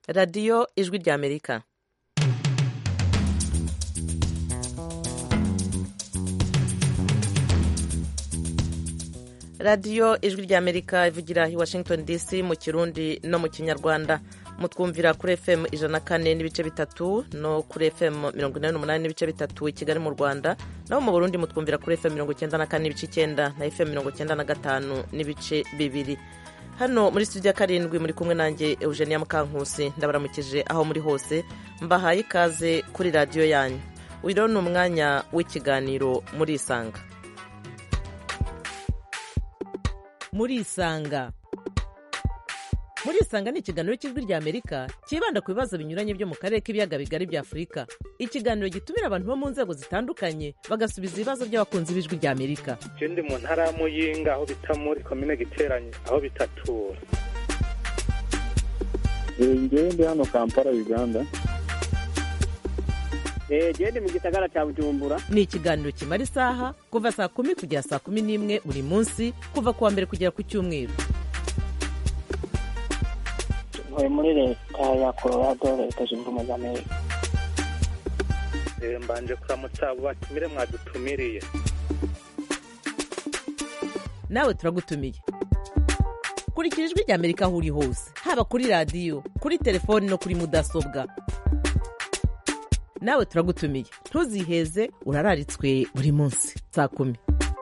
radiyo ijwi ry'amerika radiyo ijwi ry'amerika ivugira i washington dc mu kirundi no mu kinyarwanda mutwumvira kuri fm ijana na kane n'ibice bitatu no kuri fm mirongo inani n'umunani n'ibice bitatu i kigali mu rwanda naho mu burundi mutwumvira kuri fm mirongo icyenda na kane n'ibice icyenda na fm mirongo icyenda na gatanu n'ibice bibiri hano muri studio ya karindwi muri kumwe nanjye eugenia mukankusi ndabaramukije aho muri hose mbahaye ikaze kuri radiyo yanyu uyu ni umwanya w'ikiganiro muri isanga muri isanga muri isanga ni ikiganiro cy'ijwi ry'amerika cyibanda ku bibazo binyuranye byo mu karere k'ibiyaga bigari bya afurika ikiganiro gitumira abantu bo mu nzego zitandukanye bagasubiza ibibazo by'abakunzi b'ijwi ry'amerika je ndi mu ntara ya muyinga aho bita muri komine giteranye aho bitatura ngewe ndi hano kampala uganda gende mu gisagara cya bujumbura ni ikiganiro kimara isaha kuva saa kumi kugera saa kumi n'imwe buri munsi kuva ku wa mbere kugera ku cyumweru ntuye muri leta ya colorado leta zunze ubumwe za amerika Eh, mbanje kuramutsa abo batumire mwadutumiriye nawe turagutumiye kurikira ijwi ry'amerika aho uri hose haba kuri radiyo kuri telefoni no kuri mudasobwa nawe turagutumiye ntuziheze urararitswe buri munsi saa kumi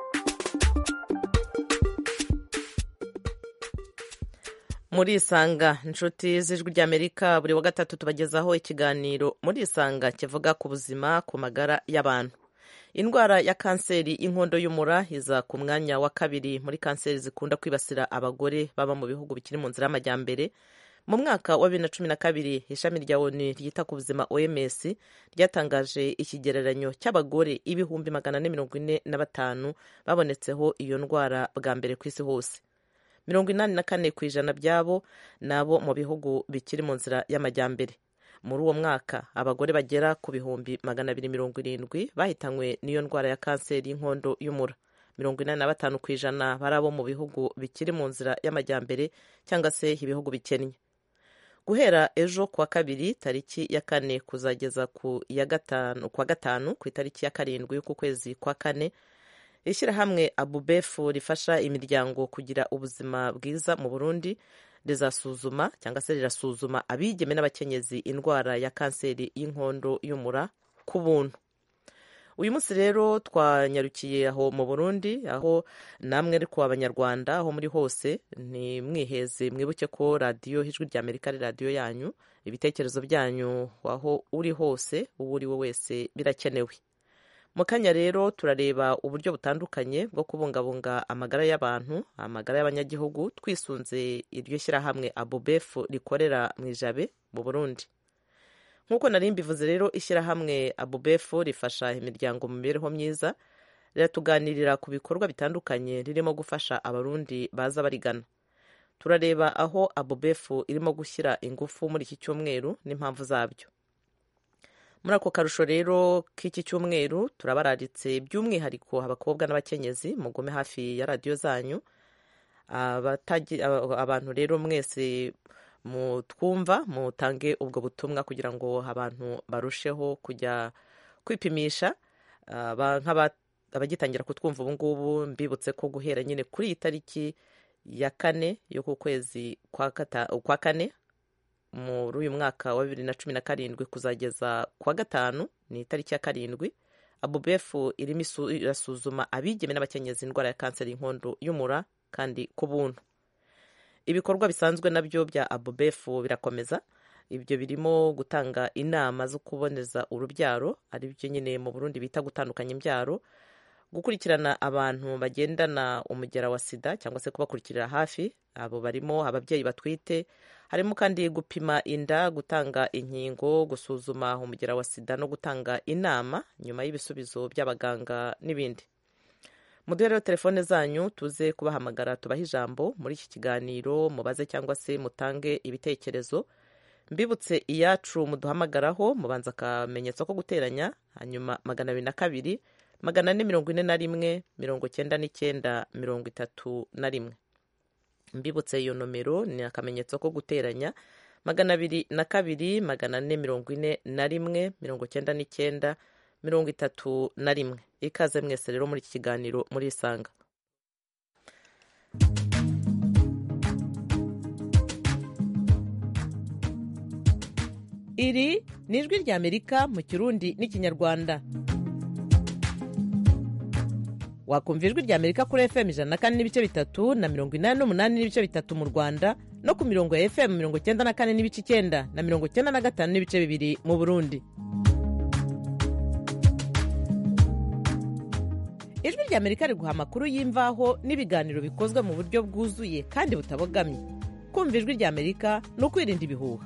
muri isanga inshuti z'ijwi ry'amerika buri wa gatatu tubagezaho ikiganiro muri isanga kivuga ku buzima ku magara y'abantu indwara ya kanseri y'inkondo y'umura iza ku mwanya wa kabiri muri kanseri zikunda kwibasira abagore baba mu bihugu bikiri mu nzira y'amajyambere mu mwaka wa bibiri na cumi na kabiri ishami rya onu ryita ku buzima oms ryatangaje ikigereranyo cy'abagore ibihumbi magana ane mirongo ine na batanu babonetseho iyo ndwara bwa mbere ku isi hose mirongo inani na kane ku ijana byabo ni abo mu bihugu bikiri mu nzira y'amajyambere muri uwo mwaka abagore bagera ku bihumbi magana abiri mirongo irindwi bahitanywe n'iyo ndwara ya kanseri y'inkondo y'umura mirongo inani na batanu ku ijana bari abo mu bihugu bikiri mu nzira y'amajyambere cyangwa se ibihugu bikennye guhera ejo kuwa kabiri tariki ya kane kuzageza ku ya gatanu kwa gatanu ku itariki ya karindwi y'uku kwezi kwa kane ishyirahamwe abubefu rifasha imiryango kugira ubuzima bwiza mu burundi rizasuzuma cyangwa se rirasuzuma abigeme n'abakenyezi indwara ya kanseri y'inkondo y'umura ku buntu uyu munsi rero twanyarukiye aho mu burundi aho namwe ariko abanyarwanda aho muri hose ni mwiheze mwibuke ko radiyo ijwi rya amerika ari radiyo yanyu ibitekerezo byanyu aho uri hose uwo uri we wese birakenewe mu kanya rero turareba uburyo butandukanye bwo kubungabunga amagara y'abantu amagara y'abanyagihugu twisunze iryo shyirahamwe abubefu rikorera mu ijabe mu burundi nk'uko nari mbivuze rero ishyirahamwe abubefu rifasha imiryango mu mibereho myiza riratuganirira ku bikorwa bitandukanye ririmo gufasha abarundi baza barigana turareba aho abubefu irimo gushyira ingufu muri iki cyumweru n'impamvu zabyo muri ako karusho rero k'iki cyumweru turabararitse by'umwihariko abakobwa n'abakenyezi mugume hafi ya radiyo zanyu abantu rero mwese mutwumva mutange ubwo butumwa kugira ngo abantu barusheho kujya kwipimisha abagitangira kutwumva ubu ngubu mbibutse ko guhera nyine kuri iyi tariki ya kane yo ku kwezi kwa kane muri uyu mwaka wa bibiri na cumi na karindwi kuzageza kwa gatanu ni itariki ya karindwi abubefu irimo irasuzuma abigeme n'abakenyezi indwara ya kanseri y'inkondo y'umura kandi ku buntu ibikorwa bisanzwe nabyo bya abubefu birakomeza ibyo birimo gutanga inama zo kuboneza urubyaro ari byo nyine mu burundi bita gutandukanya imbyaro gukurikirana abantu bagendana umugera wa sida cyangwa se kubakurikirira hafi abo barimo ababyeyi batwite harimo kandi gupima inda gutanga inkingo gusuzuma umugera wa sida no gutanga inama nyuma y'ibisubizo by'abaganga n'ibindi muduhe rero telefone zanyu tuze kubahamagara tubahe ijambo muri iki kiganiro mubaze cyangwa se mutange ibitekerezo mbibutse iyacu muduhamagaraho mubanza akamenyetso ko guteranya hanyuma magana abiri na kabiri magana ane mirongo ine na rimwe mirongo cyenda n'icyenda mirongo itatu na rimwe mbibutse iyo nomero ni akamenyetso ko guteranya magana abiri na kabiri magana ane mirongo ine na rimwe mirongo cyenda n'icyenda mirongo itatu na rimwe ikaze mwese rero muri iki kiganiro murisanga iri ni ijwi ry'amerika mu kirundi n'ikinyarwanda wakumva ijwi ry'amerika kuri fm ijana na kane n'ibice bitatu na mirongo inani n'umunani n'ibice bitatu mu rwanda no ku mirongo ya fm mirongo icyenda na kane n'ibice icyenda na mirongo icyenda na gatanu n'ibice bibiri mu burundi ijwi ry'amerika riguha amakuru y'imvaho n'ibiganiro bikozwe mu buryo bwuzuye kandi butabogamye kumva ijwi ry'amerika ni ukwirinda ibihuha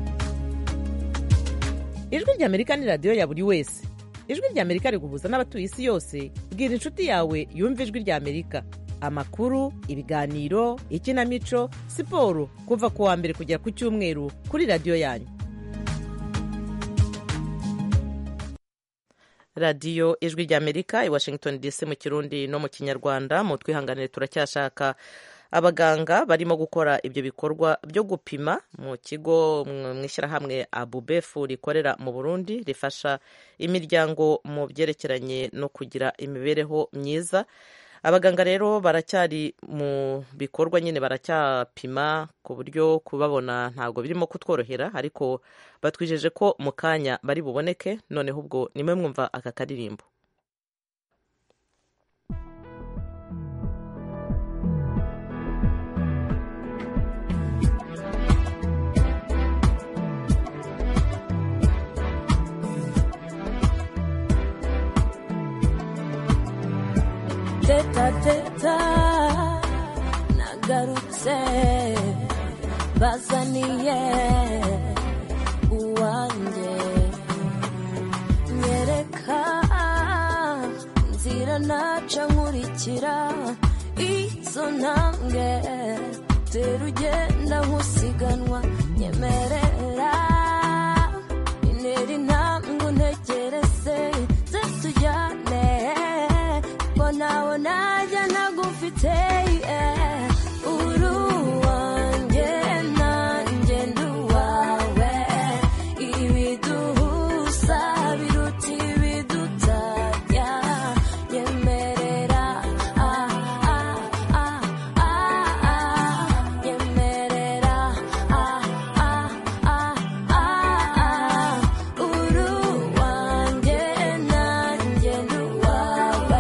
ijwi ry'amerika ni radiyo ya buri wese ijwi ry'amerika riguhuza n'abatuye isi yose bwira inshuti yawe yumva ijwi ry'amerika amakuru ibiganiro ikinamico siporo kuva ku wa mbere kugera ku cyumweru kuri radiyo yanyu radiyo ijwi ry'amerika i washington dc mu kirundi no mu kinyarwanda mu twihanganire turacyashaka abaganga barimo gukora ibyo bikorwa byo gupima mu kigo mu ishyirahamwe abubefu rikorera mu burundi rifasha imiryango mu byerekeranye no kugira imibereho myiza abaganga rero baracyari mu bikorwa nyine baracyapima ku buryo kubabona ntabwo birimo kutworohera ariko batwijeje ko mu kanya bari buboneke noneho ubwo nimwe mwumva aka karirimbo teta teta nagarutse bazaniye uwanjye nyereka nzira naca nkurikira izo ntambwe tera ugenda nk'usiganwa nyemerera intera intambwe untegereze ze tujyane ko nawe najya ntagufite uri uwanjye nanjye ndi uwawe ibiduhuza biruta ibidutanya nyemerera ah, ah, ah, ah, ah, nyemerera ah, ah, ah, ah, ah, uri uwanjye nanjye ndi uwawe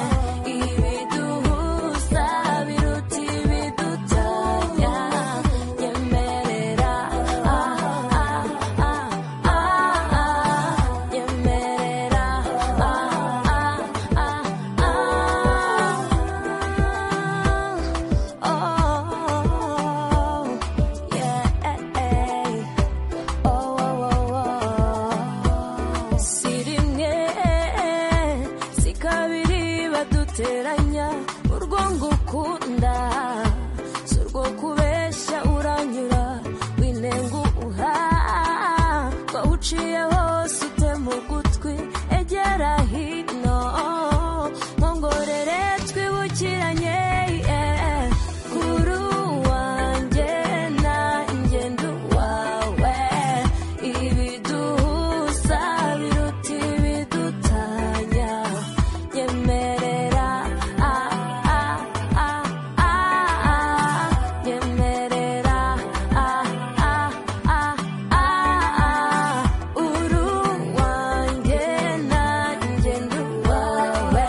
ibiduhuza biruta ibidutanya nyemerera ah, ah, ah, ah, ah, nyemerera ah, ah, ah, ah, oh, yeah. Oh, oh, oh, oh. si rimwe si kabiri baduteranya urwo ngukunda si urwo kubeshya uranyura winenguha wawuciye hose utema ugutwi egera hino nkongorere twibukiranye yeah. kuri uwanjye nanjye ndi uwawe ibiduhuza biruta ibidutanya nyemerera ah, ah, ah, ah, ah, nyemerera ah, ah, ah, ah, ah, uri uwanjye nanjye ndi uwawe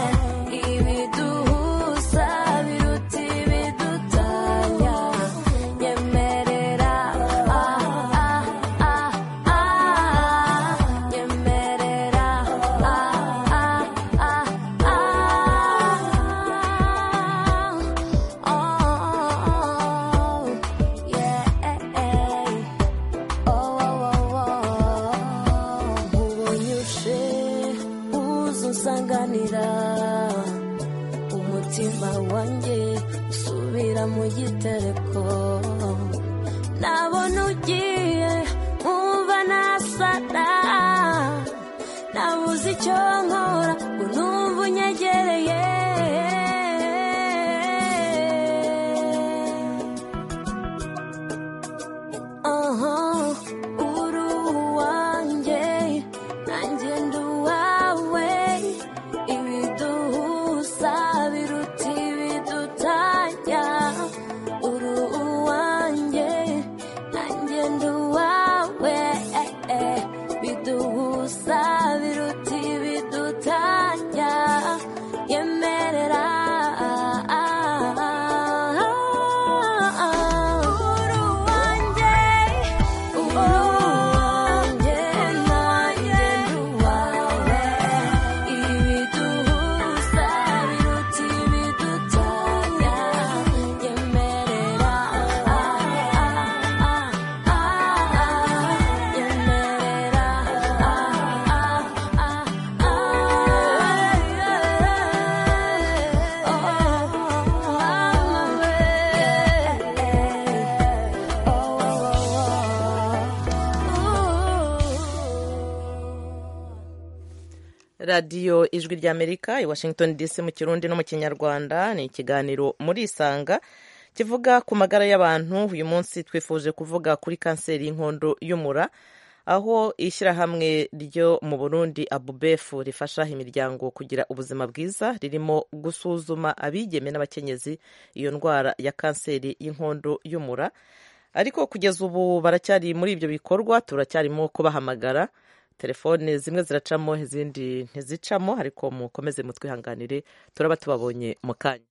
ibiduhuza biruta ibidutanya nyemerera ah, ah, ah, ah, nyemerera ah, ah, ah, ah, oh, yeah. Oh, oh, oh, ubonye uje uza unsanganira umutima wanjye usubira mu gitereko nabona ugiye nkumva nasara nabuze icyo nkora ngo numva unyegereye aha radiyo ijwi ry'amerika i washington dc mu kirundi no mu kinyarwanda ni ikiganiro muri isanga kivuga ku magara y'abantu uyu munsi twifuje kuvuga kuri kanseri y'inkondo y'umura aho ishyirahamwe ryo mu burundi abubefu rifasha imiryango kugira ubuzima bwiza ririmo gusuzuma abigeme n'abakenyezi iyo ndwara ya kanseri y'inkondo y'umura ariko kugeza ubu baracyari muri ibyo bikorwa turacyarimo kubahamagara telefone zimwe ziracamo izindi ntizicamo ariko mukomeze mutwihanganire turaba tubabonye mu kanya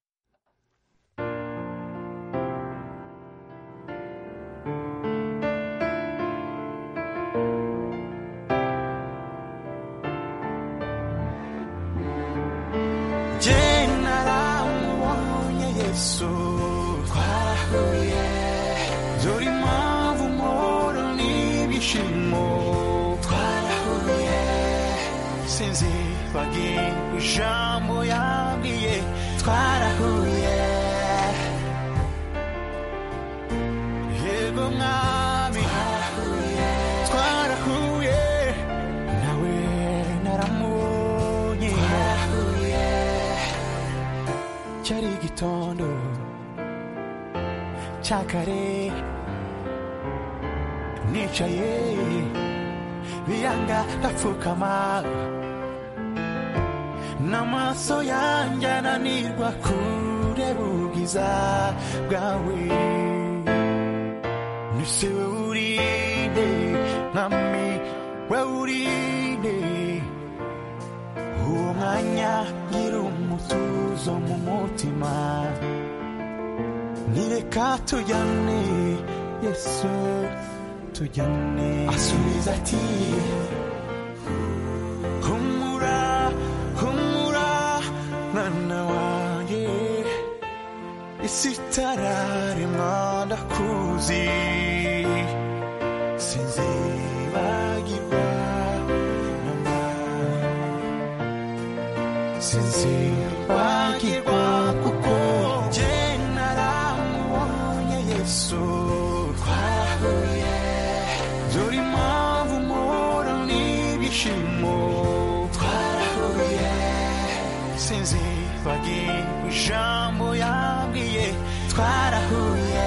je naramubonye yesu twarahuye dore impamvu mpora n'ibyishimo twarahuye sinzi bagira ijambo yabwiye twarahuye yego mwami twarahuye nawe naramubonye twarahuye cyari igitondo cya kare nicaye biyanga ndapfukama n'amaso yanjye ananirwa kureba ubwiza bwawe nise we urinde mwami we urinde uwo mwanya ngira umutuzo mu mutima nireka tujyane yesu tujyane asubiza ati humura humura mwana wanjye isi itararemwa ndakuzi sinzibagirwa mama sinzibagirwa kuko jye naramubonye yesu twarahuye dore impamvu mpora n'ibyishimo twarahuye sinzibagirwa ijambo yabwiye twarahuye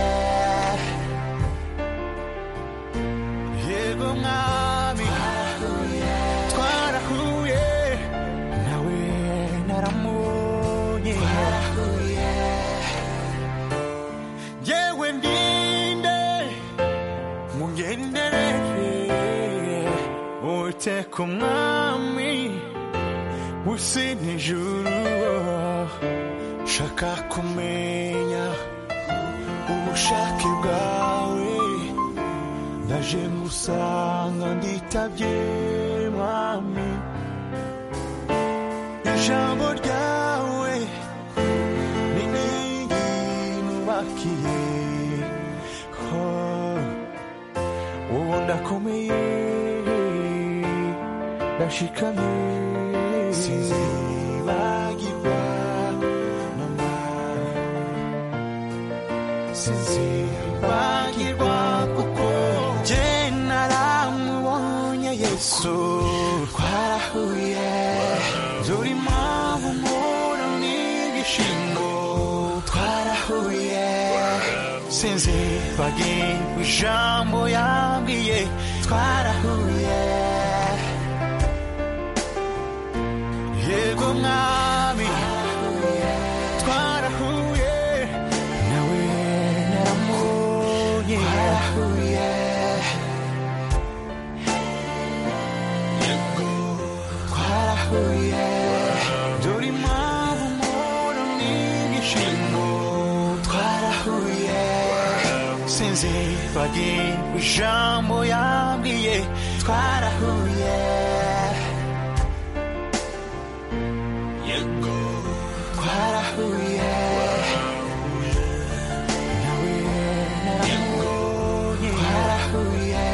yego mwami twarahuye nawe naramubonye yewe ndinde mungenderere uteka umwami usi n'ijuru shaka kumenya ubushake bwawe ndaje ngusanga nditabye mwami ijambo ryawe ni inkingi nubakiye Oh, ubu ndakomeye ndashikamye sinzibagirwa mama sinzibagirwa kuko jye naramubonye yesu twarahuye dore impamvu mpora n'ibyishimo twarahuye sinzibagirwa ijambo yabwiye twarahuye yego mwami twarahuye nawe naramubonye twarahuye twarahuye dore impamvu mpora n'ibyishimo twarahuye sinzibagirwa ijambo yabwiye twarahuye yego twarahuye nawe naramubonye twarahuye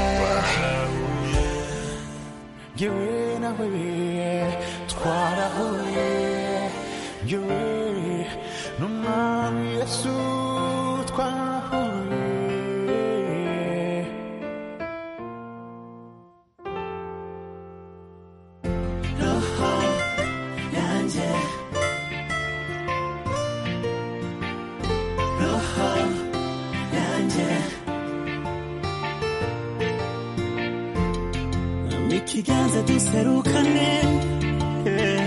yewe nawe twarahuye yewe n'umwami yesu twarahuye ikiganza duserukane eh.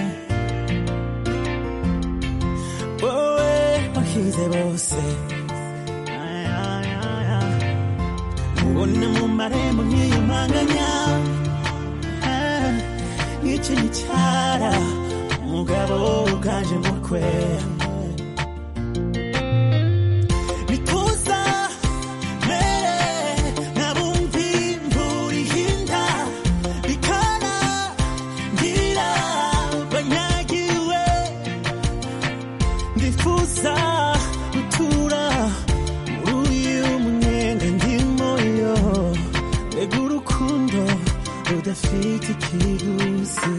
wowe wahize bose Ay, ay, ay, ay. ubona mu marembo nkiyumanganya Ah, iki ni cyara umugabo uganje mukwe bituza mere nabumvi imvura ihinda bikana ngira banyagiwe ndifuza gutura muri uyu mwenda ndimo yo mbega urukundo rudafite ikiguzi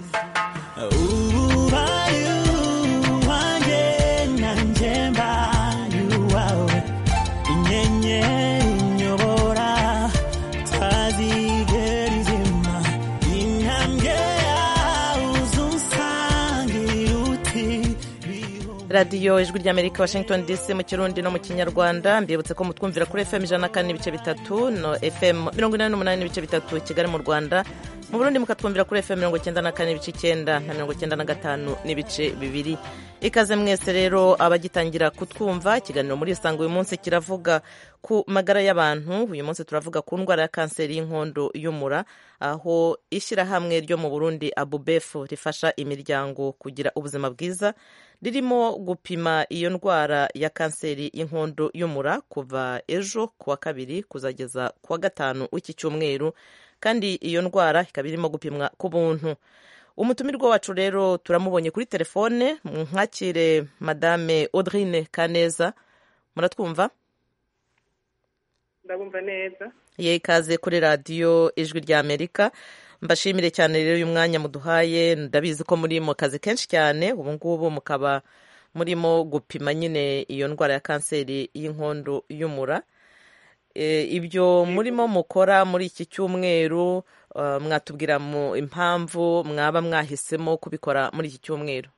ubaye uwanjye nanjye mbaye uwawe inyenyeri inyobora tazigera izima intambwe yawe uzunsangira uti radiyo ijwi ry'amerika washington dc mu kirundi no mu kinyarwanda mbibutse ko mutwumvira kuri fm ijana na kane n'ibice bitatu no fm mirongo inani n'umunani n'ibice bitatu kigali mu rwanda mu burundi mukatwumvira kuri fm mirongo icyenda na kane n'ibice icyenda na mirongo icyenda na gatanu n'ibice bibiri ikaze mwese rero abagitangira kutwumva ikiganiro muri isanga uyu munsi kiravuga ku magara y'abantu uyu munsi turavuga ku ndwara ya kanseri y'inkondo y'umura aho ishyirahamwe ryo mu burundi abubefu rifasha imiryango kugira ubuzima bwiza ririmo gupima iyo ndwara ya kanseri y'inkondo y'umura kuva ejo ku wa kabiri kuzageza ku wa gatanu w'iki cyumweru kandi iyo ndwara ikaba irimo gupimwa ku buntu umutumirwa wacu rero turamubonye kuri telefone mwakire madame audrine kaneza muratwumva ndabumva neza ye ikaze kuri radiyo ijwi rya amerika mbashimire cyane rero uyu mwanya muduhaye ndabizi ko muri mu kazi kenshi cyane ubu ngubu mukaba murimo gupima nyine iyo ndwara ya kanseri y'inkondo y'umura ibyo murimo mukora muri iki cyumweru mwatubwira mu impamvu mwaba mwahisemo kubikora muri iki cyumweru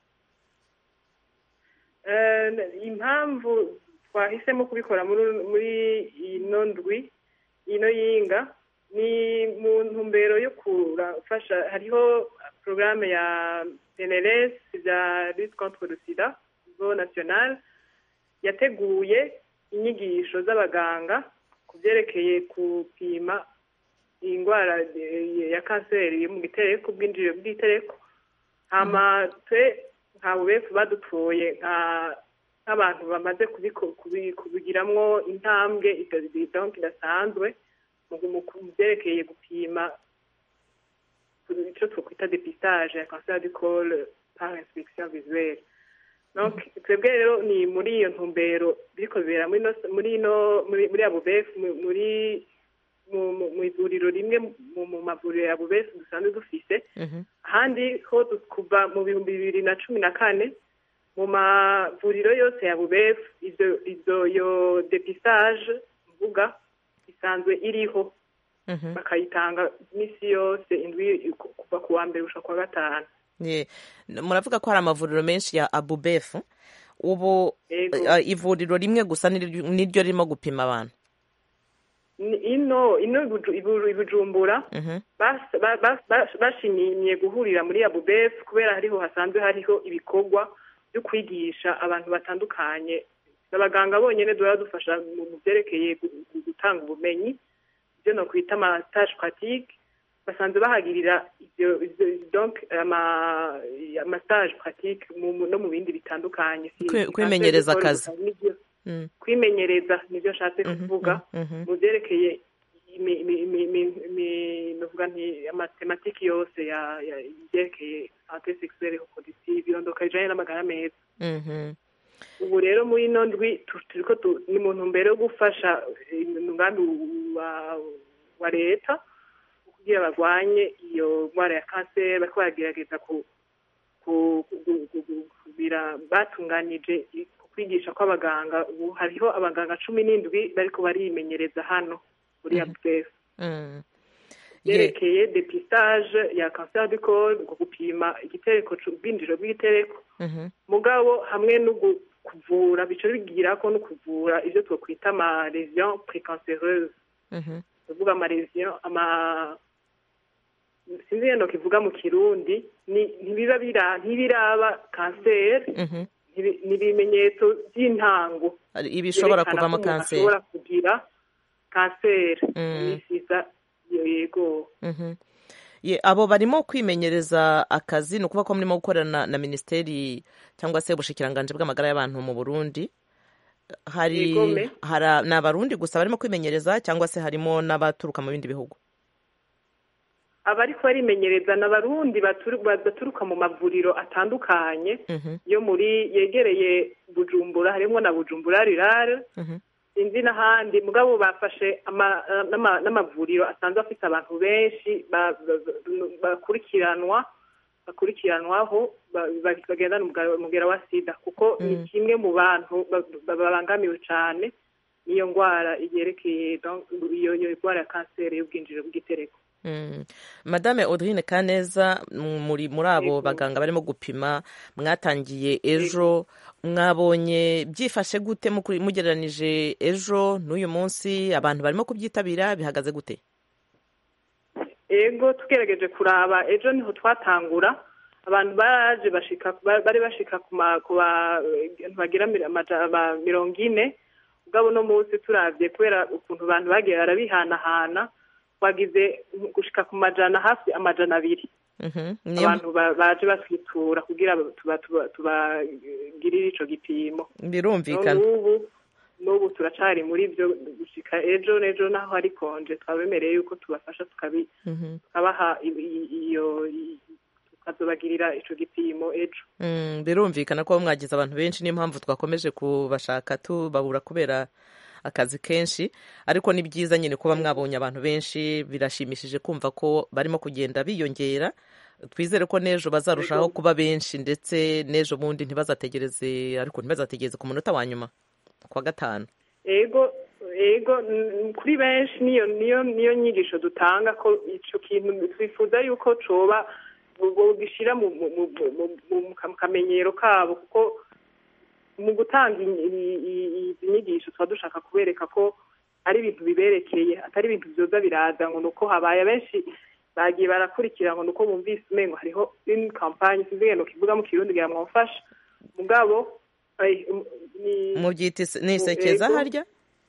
impamvu twahisemo kubikora muri ino ndwi ino yinga ni mu ntumbero yo kurafasha hariho porogaramu ya PNLS bya lutte contre le sida zo national yateguye inyigisho z'abaganga ku byerekeye gupima indwara ya kanseri yo mu gitereko ubwinjiriro bw'itereko hama twe nka bubefu badutoye nk'abantu bamaze kubigiramwo intambwe idasanzwe mu byerekeye gupima icyo twakwita depistage ya kanseri du col par inspection visuelle donc twebwe rero ni muri iyo ntumbero biriko bibera muri ino muri abubefu muri mu ivuriro rimwe mu mavuriro ya bubefu dusanzwe dufise ahandi ho kuva mu bihumbi bibiri na cumi na kane mu mavuriro yose ya bubefu izo yo depistage mvuga isanzwe iriho bakayitanga iminsi yose indwi kuva ku wa mbere gushika ku wa gatanu muravuga ko hari amavuriro menshi ya abubefu ubu ivuriro rimwe gusa niryo ririmo gupima abantu ino ino ibujumbura bashimiye guhurira muri abubefu kubera hariho hasanzwe hariho ibikorwa byo kwigisha abantu batandukanye abaganga bonyine duhora dufasha mu byerekeye gutanga ubumenyi ibyo no kwita amatage pratique basanzwe bahagirira ibyo donc amatage pratique no mu bindi bitandukanye kwimenyereza akazi kwimenyereza nibyo nshatse kuvuga mu byerekeye nuvuga nti amatematiki yose ibyerekeye sante sexuelle reproductive irondoka rijanye n'amagara meza ubu rero muri ino ndwi turiko ni mu ntumbero yo gufasha umugambi wa leta kugira barwanye iyo ndwara ya kanseri bariko baragerageza kugira batunganije kwigisha kw'abaganga ubu hariho abaganga cumi n'indwi bariko barimenyereza hano muri abdef yerekeye depistage ya cancer du col gupima igitereko ubwinjiro bw'igitereko mugabo hamwe no kuvura bica bigira ko no kuvura ibyo twakwita ama lesion précancéreuse tuvuga ama lesion ama sinzi ngeno kivuga mu kirundi ni- ntibiba bira- ntibiraba kanseri Mhm. ntibi- ni ibimenyetso by'intango Hari ibishobora byerekana kuvamo ko umuntu kanseri ashobora kugira kanseri Mm. yisiza yego Mhm. Ye, abo barimo kwimenyereza akazi ni ukuvuga ko murimo gukorana na minisiteri cyangwa se ubushikiranganji bw'amagara y'abantu mu burundi hari Yegome. hara- ni abarundi gusa barimo kwimenyereza cyangwa se harimo n'abaturuka mu bindi bihugu abariko barimenyereza ni abarundi baturu- baturuka mu mavuriro atandukanye Mhm, yo muri yegereye bujumbura harimo na bujumbura rirare mhm, sinzi n'ahandi mugabo bafashe ama- n'ama- n'amavuriro asanzwe afite abantu benshi ba- ba- ba- bakurikiranwa bakurikiranwaho ba- ba- bagendana umugara- umugera wa sida kuko ni Mm. kimwe mu bantu ba- ba- babangamiwe cyane n'iyo ndwara yerekeye donc iyo iyo ndwara ya kanseri y'ubwinjiriro bw'igitereko mm. madame audrine kaneza m- muri muri abo Yego. baganga barimo gupima mwatangiye ejo mwabonye byifashe gute mukuri- mugereranije ejo n'uyu munsi abantu barimo kubyitabira bihagaze gute ego tugerageje kuraba ejo niho twatangura abantu baraje bashika ba- bari bashika ku ma- ku bantu bagira mi- amaja- ba- mirongo ine ubwabo no munsi turavye kubera ukuntu abantu bagiye barabihanahana twagize gushika ku majana hafi amajana abiri Mhm, niyo abantu ba- baje batwitura kugira tuba- tuba- tubagirire ico gipimo birumvikana n'ubu n'ubu turacari muri byo gushika ejo n'ejo naho hari konje twabemereye yuko tubafasha tukabi Mhm. tukabaha i- i- iyo i- tukazobagirira ico gipimo ejo Mm, birumvikana ko mwagize abantu benshi niyo mpamvu twakomeje kubashaka tubabura kubera akazi kenshi ariko ni byiza nyine kuba mwabonye abantu benshi birashimishije kumva ko barimo kugenda biyongera twizere ko n'ejo bazarushaho kuba benshi ndetse n'ejo bundi ntibazategereze ariko ntibazategereze ku munota wa nyuma ku wa gatanu ego ego n- kuri benshi niyo niyo niyo nyigisho dutanga ko ico kintu twifuza yuko coba gishira mu mu- mu- mu- mu- mu kamenyero kabo kuko mu gutanga i- i- i- izi nyigisho tuba dushaka kubereka ko ari ibintu biberekeye atari ibintu vyoza biraza ngo nuko habaye abenshi bagiye barakurikira ngo nuko bumvise umengo hariho une campagne sinzi ngeno kivuga mu kirundi ngira mwamfasha mugabo ay, um, ni mubyita ise- ni isekeza Ego. harya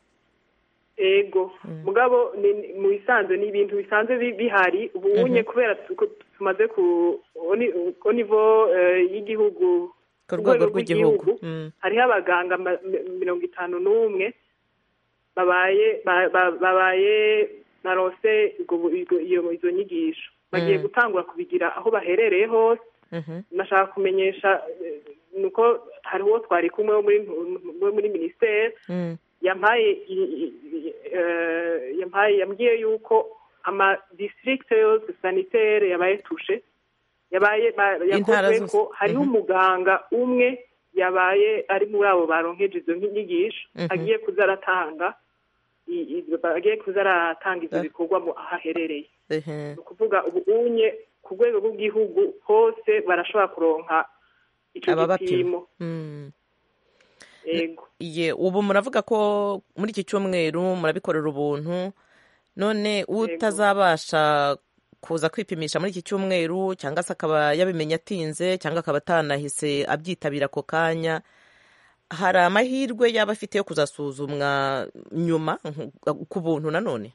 ego mugabo ni- ni- mu bisanzwe ni ibintu bisanzwe bi- bihari ubunye kubera tu- ko tumaze ku oni- ku nivo eh, y'igihugu ku ku rwego rwego rw'igihugu rw'igihugu, Mm, hariho abaganga ma- mi- mirongo itanu n'umwe babaye ba- ba- babaye narose ubwo bu- ubwo- iyo izo nyigisho bagiye Mm. gutangura kubigira aho baherereye hose mhm, nashaka kumenyesha eh, nuko hariho uwo twari kumwe wo muri wo muri minisiteri mm, yampaye i- i- i- eh, yampaye yambwiye yuko ama district yose sanitaire yabaye tushe yabaye ba- Intara yakozwe zose. ko hariho Mhm. umuganga umwe yabaye ari muri abo baronkeje izo nyigisho Mhm. agiye kuza aratanga i- i- agiye kuza aratanga ivyo Ah. bikorwa mu aho aherereye ehe. ni ukuvuga ubu unye ku rwego rw'igihugu hose barashobora kuronka ico ababapima gipimo Mm. ego Ye, ubu muravuga ko muri iki cyumweru murabikorera ubuntu none utazabasha kuza kwipimisha muri iki cyumweru cyangwa se akaba yabimenye atinze cyangwa akaba atanahise abyitabira ako kanya hari amahirwe yaba afite yo kuzasuzumwa nyuma nk- ku buntu nanone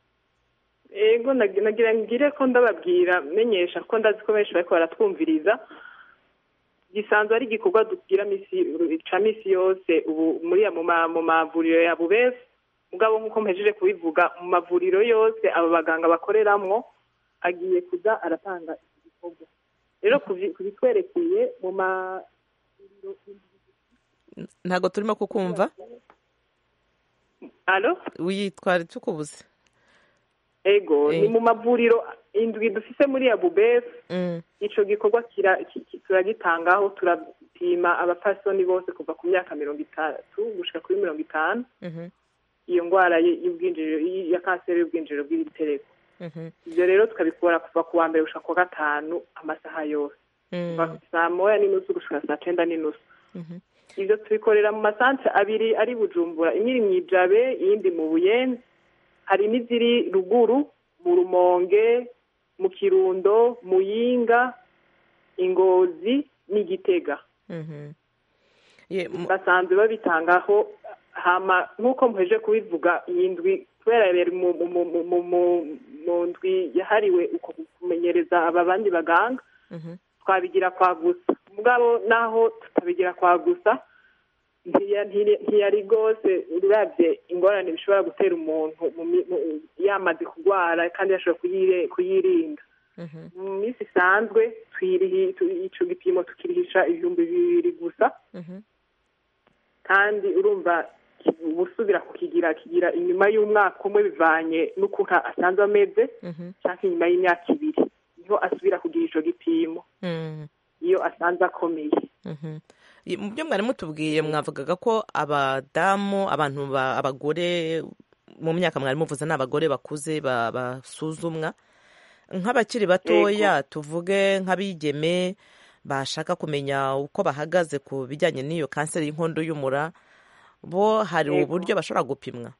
ego nag- nagira ngire ko ndababwira menyesha ko ndazi ko benshi bariko baratwumviriza gisanzwe ari igikorwa dugira misi ca misi yose ubu muri ya- mu ma- mu mavuriro ya bubesi mugabo nk'uko mpejeje kubivuga mu mavuriro yose abo baganga bakoreramwo agiye kuza aratanga iki gikorwa rero kuvi- kubitwerekeye mu ma ntabwo turimo kukumva alo witwara tukubuze ego Eh. ni mu mavuriro indwi dufise muri ya bubesi Mm, ico gikorwa kira- ki- ki- turagitangaho turapima abapfasoni bose kuva ku myaka mirongo itatu gushika kuri mirongo itanu mhm, iyo ndwara y- y'ubwinjiriro y- ya kanseri y'ubwinjiriro bw'ibitereko mhm, ivyo rero tukabikora kuva ku wa mbere gushika ku wa gatanu amasaha yose mm, kuva saa moya n'inusu gushika saa cenda n'inusu mhm. ivyo tubikorera mu masantre abiri ari bujumbura imwe iri mw'ijabe iyindi mu buyenzi hari n'iziri ruguru mu rumonge mu kirundo muyinga ingozi n'igitega Mhm. Ye, mu- basanzwe babitangaho hama nk'uko muheje kubivuga iyi ndwi kubera yari mu mu- mu- mu- mu- mu- mu ndwi yahariwe uko kumenyereza aba bandi baganga Mhm. twabigira kwa gusa mugabo naho tutabigira kwa gusa ntiya- ntiya- ntiyari rwose uravye ingorane bishobora gutera umuntu mu mi- mu- yamaze kurwara kandi yashobora kuyire- kuyirinda Mhm. mu minsi isanzwe twirihi tu- ico gipimo tukirihisha ibihumbi bibiri gusa Mhm. kandi urumva ki- ubusubira kukigira kigira inyuma y'umwaka umwe bivanye n'ukuntu asanzwe ameze Mhm. cyangwa inyuma y'imyaka ibiri niho asubira kugira ico gipimo Mhm. iyo asanze akomeye Mhm. Ye, mu byo mwari mutubwiye mwavugaga ko abadamu abantu ba- abagore mu myaka mwari muvuze ni abagore bakuze ba- basuzumwa nk'abakiri batoya tuvuge nk'abigeme bashaka kumenya uko bahagaze ku bijyanye n'iyo kanseri y'inkondo y'umura bo hari Yego. uburyo bashobora gupimwa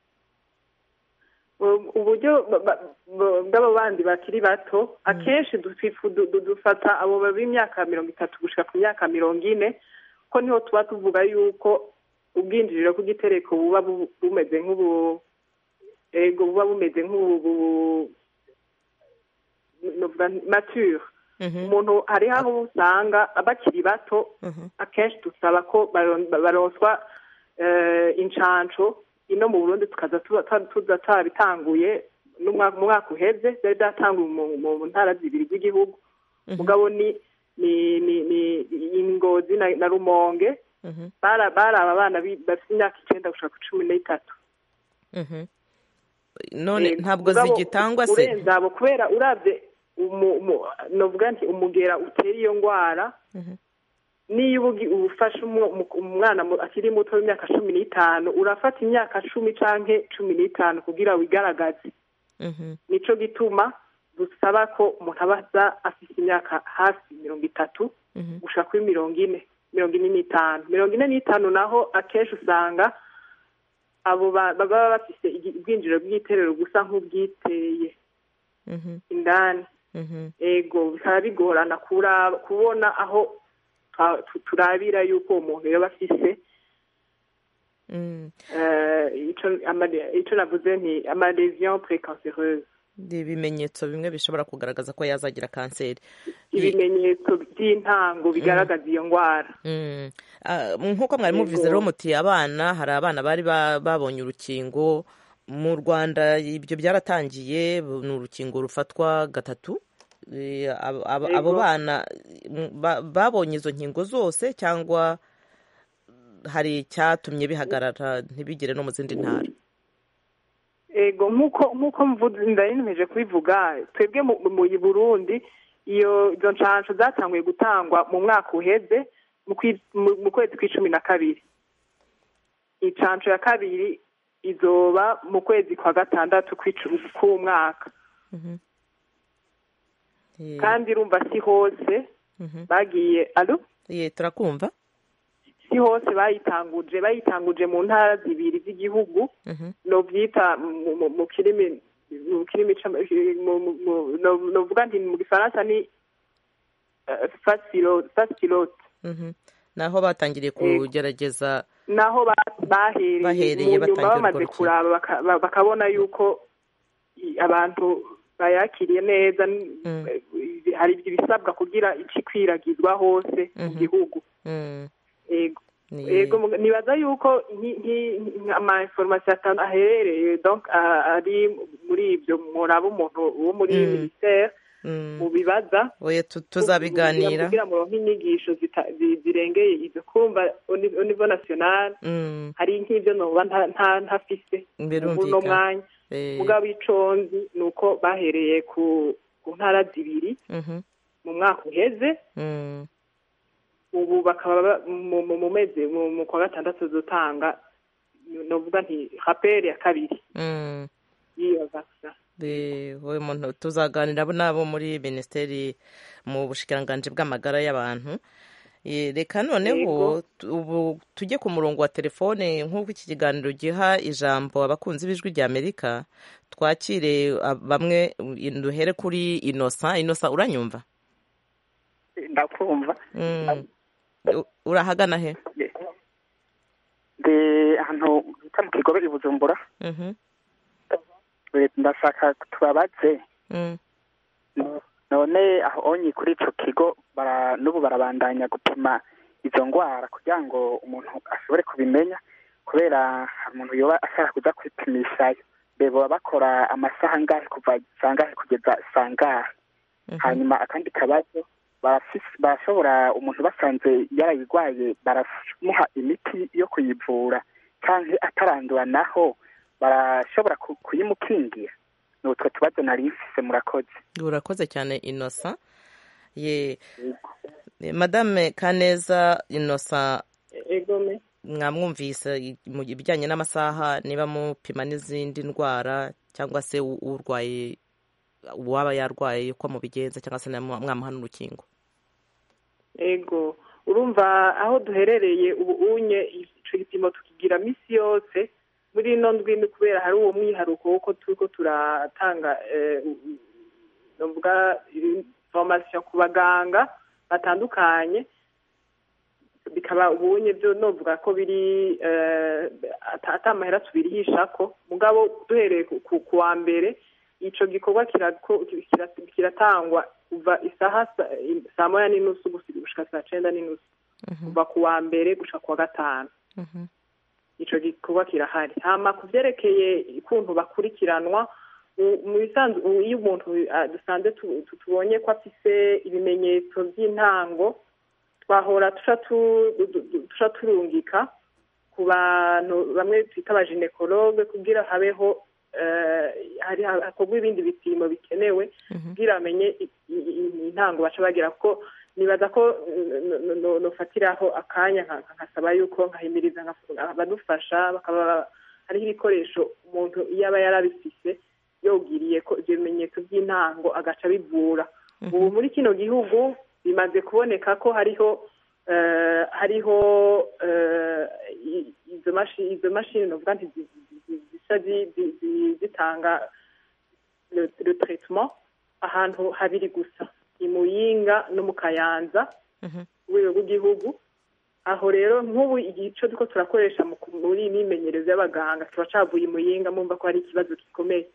U- uburyo ba- ba- ba- bw'abo bandi bakiri bato akenshi dutwifu- du- du- dufata abo b'imyaka mirongo itatu gushika ku myaka mirongo ine ko niho tuba tuvuga yuko ubwinjiriro bw'igitereko buba bu- bumeze nk'ubu ego buba bumeze nk'ubu bu- novuga nti mature Mhm. umuntu hariho aho usanga bakiri bato Mhm. akenshi dusaba ko baron- baronswa eh, incanco ino mu burundi tukaza tuba- ta- tuza twabitanguye n'umwaka- mu mwaka uheze byari byatanguye mu- mu ntara zibiri z'igihugu Mhm. mugabo ni ni ni ni ingozi na, na rumonge Mhm. bara bari aba bana bi- bafite imyaka icenda gushaka ku cumi n'itatu Mhm. none Yego. ntabwo Mugabo zigitangwa se urenze abo kubera uravye umu- umu- novuga nti umugera utera iyo ngwara Mhm. niyo uba ugi- ufashe umu- umu- umwana mu- akiri muto w'imyaka cumi n'itanu urafata imyaka cumi canke cumi n'itanu kugira wigaragaze Mhm. nico gituma dusaba ko umuntu aba aza afite imyaka hafi mirongo itatu Mhm. gushika kuri mirongo ine mirongo ine n'itanu mirongo ine n'itanu naho akenshi usanga abo ba- baba bafise igi- ubwinjiriro bw'iterero gusa nk'ubwiteye Mhm. indani Mhm. ego bikaba bigorana kuraba kubona aho twa- tu- turabira yuko uwo muntu yaba afise Mm. eh, ico amade- ico navuze nti amalésion précancéreuse Ni ibimenyetso bimwe bishobora kugaragaza ko yazagira kanseri ibimenyetso by'intango bigaragaza iyo ndwara Mm. Ah, nk'uko mwari Yego. mubivuze rero muti abana hari abana bari ba- babonye urukingo mu rwanda ibyo byaratangiye ni urukingo rufatwa gatatu Eh, abo- abo abo Yego. bana mm, ba- babonye izo nkingo zose cyangwa hari icyatumye bihagarara ntibigere no mu zindi ntara ego nk'uko nk'uko mvuze ndarinemeje kubivuga twebwe mu mu burundi iyo izo nshansho zatanguye gutangwa mu mwaka uheze mu kwi- mu- mu kwezi kw'icumi na kabiri inshansho ya kabiri izoba mu kwezi kwa gatandatu kw'icumi k'umwaka Mhm. Eh, kandi urumva si hose mhm. bagiye alo Ye, turakumva si hose bayitanguje bayitanguje mu ntara zibiri z'igihugu Mhm. novyita mu- mu- mu kirimi mu kirimi c'ama- mu- mu- mu- no- novuga nti mu gifaransa ni eh, facilo- facilote Mhm. naho batangiriye kugerageza naho ba- bahereye Bahereye mu nyuma batangira urwo bamaze rukino. kuraba baka- ba- bakabona yuko i- abantu bayakiriye neza n- Mm. eh, hari ibisabwa kugira ikikwiragizwa hose mu Mhm. gihugu Mm. ego Ni- ego muga- nibaza yuko nki- nki- nki- ama information atanu aherereye donc a- ari muri ibyo muraba umuntu wo muri Mm. ministère Mm. mu bibaza oya tu- tuzabiganira kugira muronke inyigisho zita- zi- zirengeye izo kumva au ni- au niveau national Mm. hari nk'ibyo noba nta- nta- ntafise uno birumvikana mwanya Eh, mugabo iconzi ni uko bahereye ku ku ntara zibiri mhm. mu mwaka uheze Mm. ubu bakaba ba- mu mu- mu mezi mu mu kwa gatandatu zotanga novuga nti raperi ya kabiri Mm. y'iyo vaccin De- wowe muntu tuzaganira nabo muri minisiteri mu bushikiranganji bw'amagara y'abantu Ye, reka noneho tu- ubu tujye ku murongo wa telefone nk'uko iki kiganiro giha ijambo abakunzi b'ijwi rya amerika twakire ah, bamwe uh, duhere kuri inosa inosa uranyumva ndakumva Mm. U- urahagana he ndi ahantu bita mu kigobe i bujumbura Mhm. Eh, ndashaka tubabaze Mm. none aho onye kuri ico kigo bara n'ubu barabandanya gupima izo ngwara kugira ngo umuntu ashobore kubimenya kubera hari umuntu yoba ashaka kuja kwipimishayo mbe boba bakora amasaha angahe kuva sangahe kugeza sangahe hanyuma akandi kabazo barafise- barashobora umuntu basanze yarayigwaye baramuha imiti yo kuyivura canke atarandura naho barashobora ku- kuyimukingira ni utwo tubazo nari mfise murakoze urakoze cyane inosa ye Eh, madame kaneza inosa egome mwamwumvise i- mu bijyanye n'amasaha niba mupima n'izindi ndwara cyangwa se u- urwaye uwaba yarwaye uko mubigenza cyangwa se namwa- mwamuha n'urukingo ego urumva aho duherereye ubu unye ico gipimo tukigira misi yose muri ino ndwi ni kubera hari uwo mwiharuko wuko turiko turatanga eh, novuga information ku baganga batandukanye bikaba ubunye byo novuga ko biri eh, ata ata amahera tubirihishako mugabo duhereye ku- ku ku wa mbere ico gikorwa kirako- kira- kiratangwa kuva isaha sa- saa moya n'inusu gusi- gushika saa cenda n'inusu kuva ku wa mbere gushika ku wa gatanu ico gikorwa kirahari hama ku vyerekeye ukuntu bakurikiranwa u- mu bisanzwe u- iyo umuntu ah, dusanze tu- tu- tubonye ko afise ibimenyetso vy'intango twahora tuca tu- du- du- tuca turungika ku bantu bamwe twita abaginekologe kugira habeho eh, hari hakorwa ibindi bipimo bikenewe kugira bamenye i- i- i- intango baca bagira kuko nibaza ko no- no- no- nofatiraho akanya nka- nkasaba yuko nkahimiriza nka- abadufasha bakaba hariho ibikoresho umuntu iyo aba yarabifise yogiriye ko ivyo bimenyetso by'intango agaca bivura ubu muri kino gihugu bimaze kuboneka ko hariho eh, hariho eh, i- izo mashi- izo mashini novuga nti zi- zi- zi- zica zi- zi- zi- zitanga le le traitement ahantu habiri gusa i muyinga no mu kayanza ku rwego rw'igihugu aho rero nk'ubu igico turiko turakoresha mu ku- muri iyi mimenyerezo y'abaganga tuba cavuye i muyinga mumva ko hari ikibazo gikomeye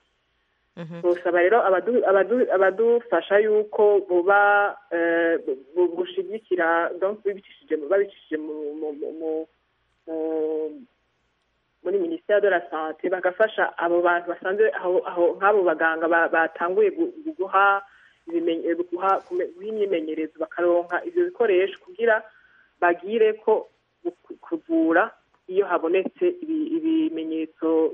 tosaba rero abadu- abadu- abadufasha yuko boba eh, bu- bushigikira donc babicishije mu- babicishije mu- mu- mu- mu- mu- muri minisiteri de la sante bagafasha abo bantu basanzwe aho aho nk'abo baganga ba- batanguye gu- gu- guha ibimenye- guha kume- guha imyimenyerezo bakaronka ivyo bikoresho kugira bagire ko gu- kuvura iyo habonetse ibi- ibimenyetso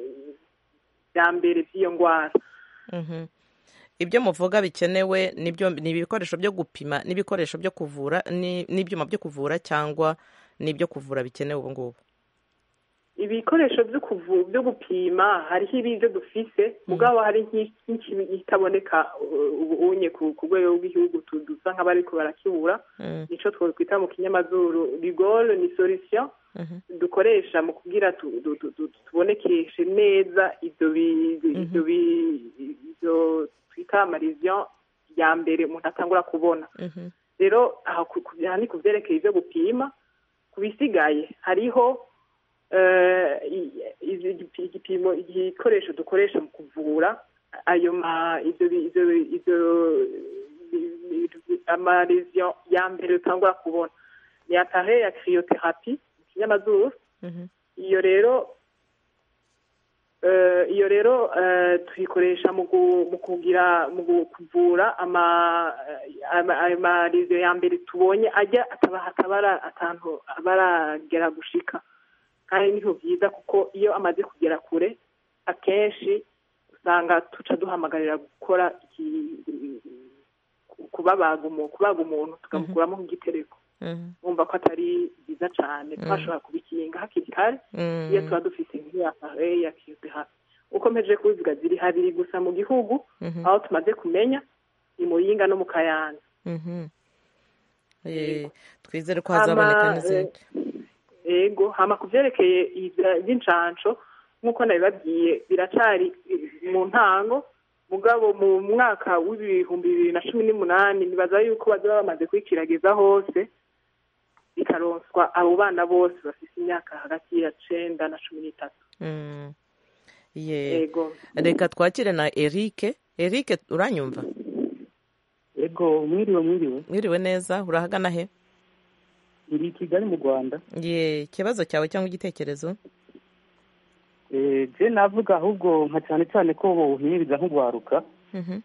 vya mbere vy'iyo ngwara Mhm. ibyo muvuga bikenewe nibyo ni ibikoresho byo gupima n'ibikoresho byo kuvura ni- n'ibyuma byo kuvura cyangwa n'ibyo kuvura bikenewe ubu ngubu ibikoresho byo kuvu byo gupima hariho ibyo dufise mugabo hari nk'i- nk'ikibi itaboneka uh, ubu unye ku ku rwego rw'igihugu tu- dusa nk'abariko barakibura Mm. nico twokwita mu kinyamazuru rigole ni solution dukoresha mu kugira tu- tu- tu- tu- tubonekeshe neza ivyo bi- ivyo bi- ivyo twita amarizion ya mbere umuntu atangura kubona Mhm. rero aho ku- ku- aha ni ku vyerekeye ivyo gupima ku bisigaye hariho eh, i- i- igipi- igipimo igikoresho dukoresha mu kuvura ayo ma ivyo bi- ivyo bi- ivyo bi- bi- amaresion ya mbere utangura kubona ni appareil ya cryotherapie mu kinyamazuru Mhm. iyo rero eh, iyo rero eh, tuyikoresha mu gu- mu kugira mu gu- kuvura ama ama- ayo marizo ya mbere tubonye ajya ataba atabara atantu abaragera gushika kandi niho byiza kuko iyo amaze kugera kure akenshi usanga tuca duhamagarira gukora iki- kubabaga umuntu kubaga umuntu tukamukuramo nk'igitereko Mhm. wumva ko atari byiza cyane twashobora kubikinga hakiri kare Mm. iyo tuba dufite nk'iya pare ya kiyotehapi uko mpejeje kubivuga ziri habiri gusa mu gihugu Mhm. aho tumaze kumenya ni muyinga no mu kayanza Mhm. Eh, twizere ko hazaboneka Hama, n'izindi ego hama ku byerekeye ibya- iby'incansho nk'uko nabibabwiye biracari eh, mu ntango mugabo mu mwaka w'ibihumbi bibiri na cumi n'umunani nibaza yuko bazaba bamaze kwikiragiza hose bikaronswa abo bana bose bafite imyaka hagati ya cenda na cumi n'itatu Mm. Ye. ego reka twakire na erike erike uranyumva ego mwiriwe mwiriwe mwiriwe neza urahagana he iri i kigali mu rwanda ye ikibazo cyawe cyangwa igitekerezo Eh, je navuga ahubwo nka cyane cyane ko bohimiriza nk'ugwaruka Mhm.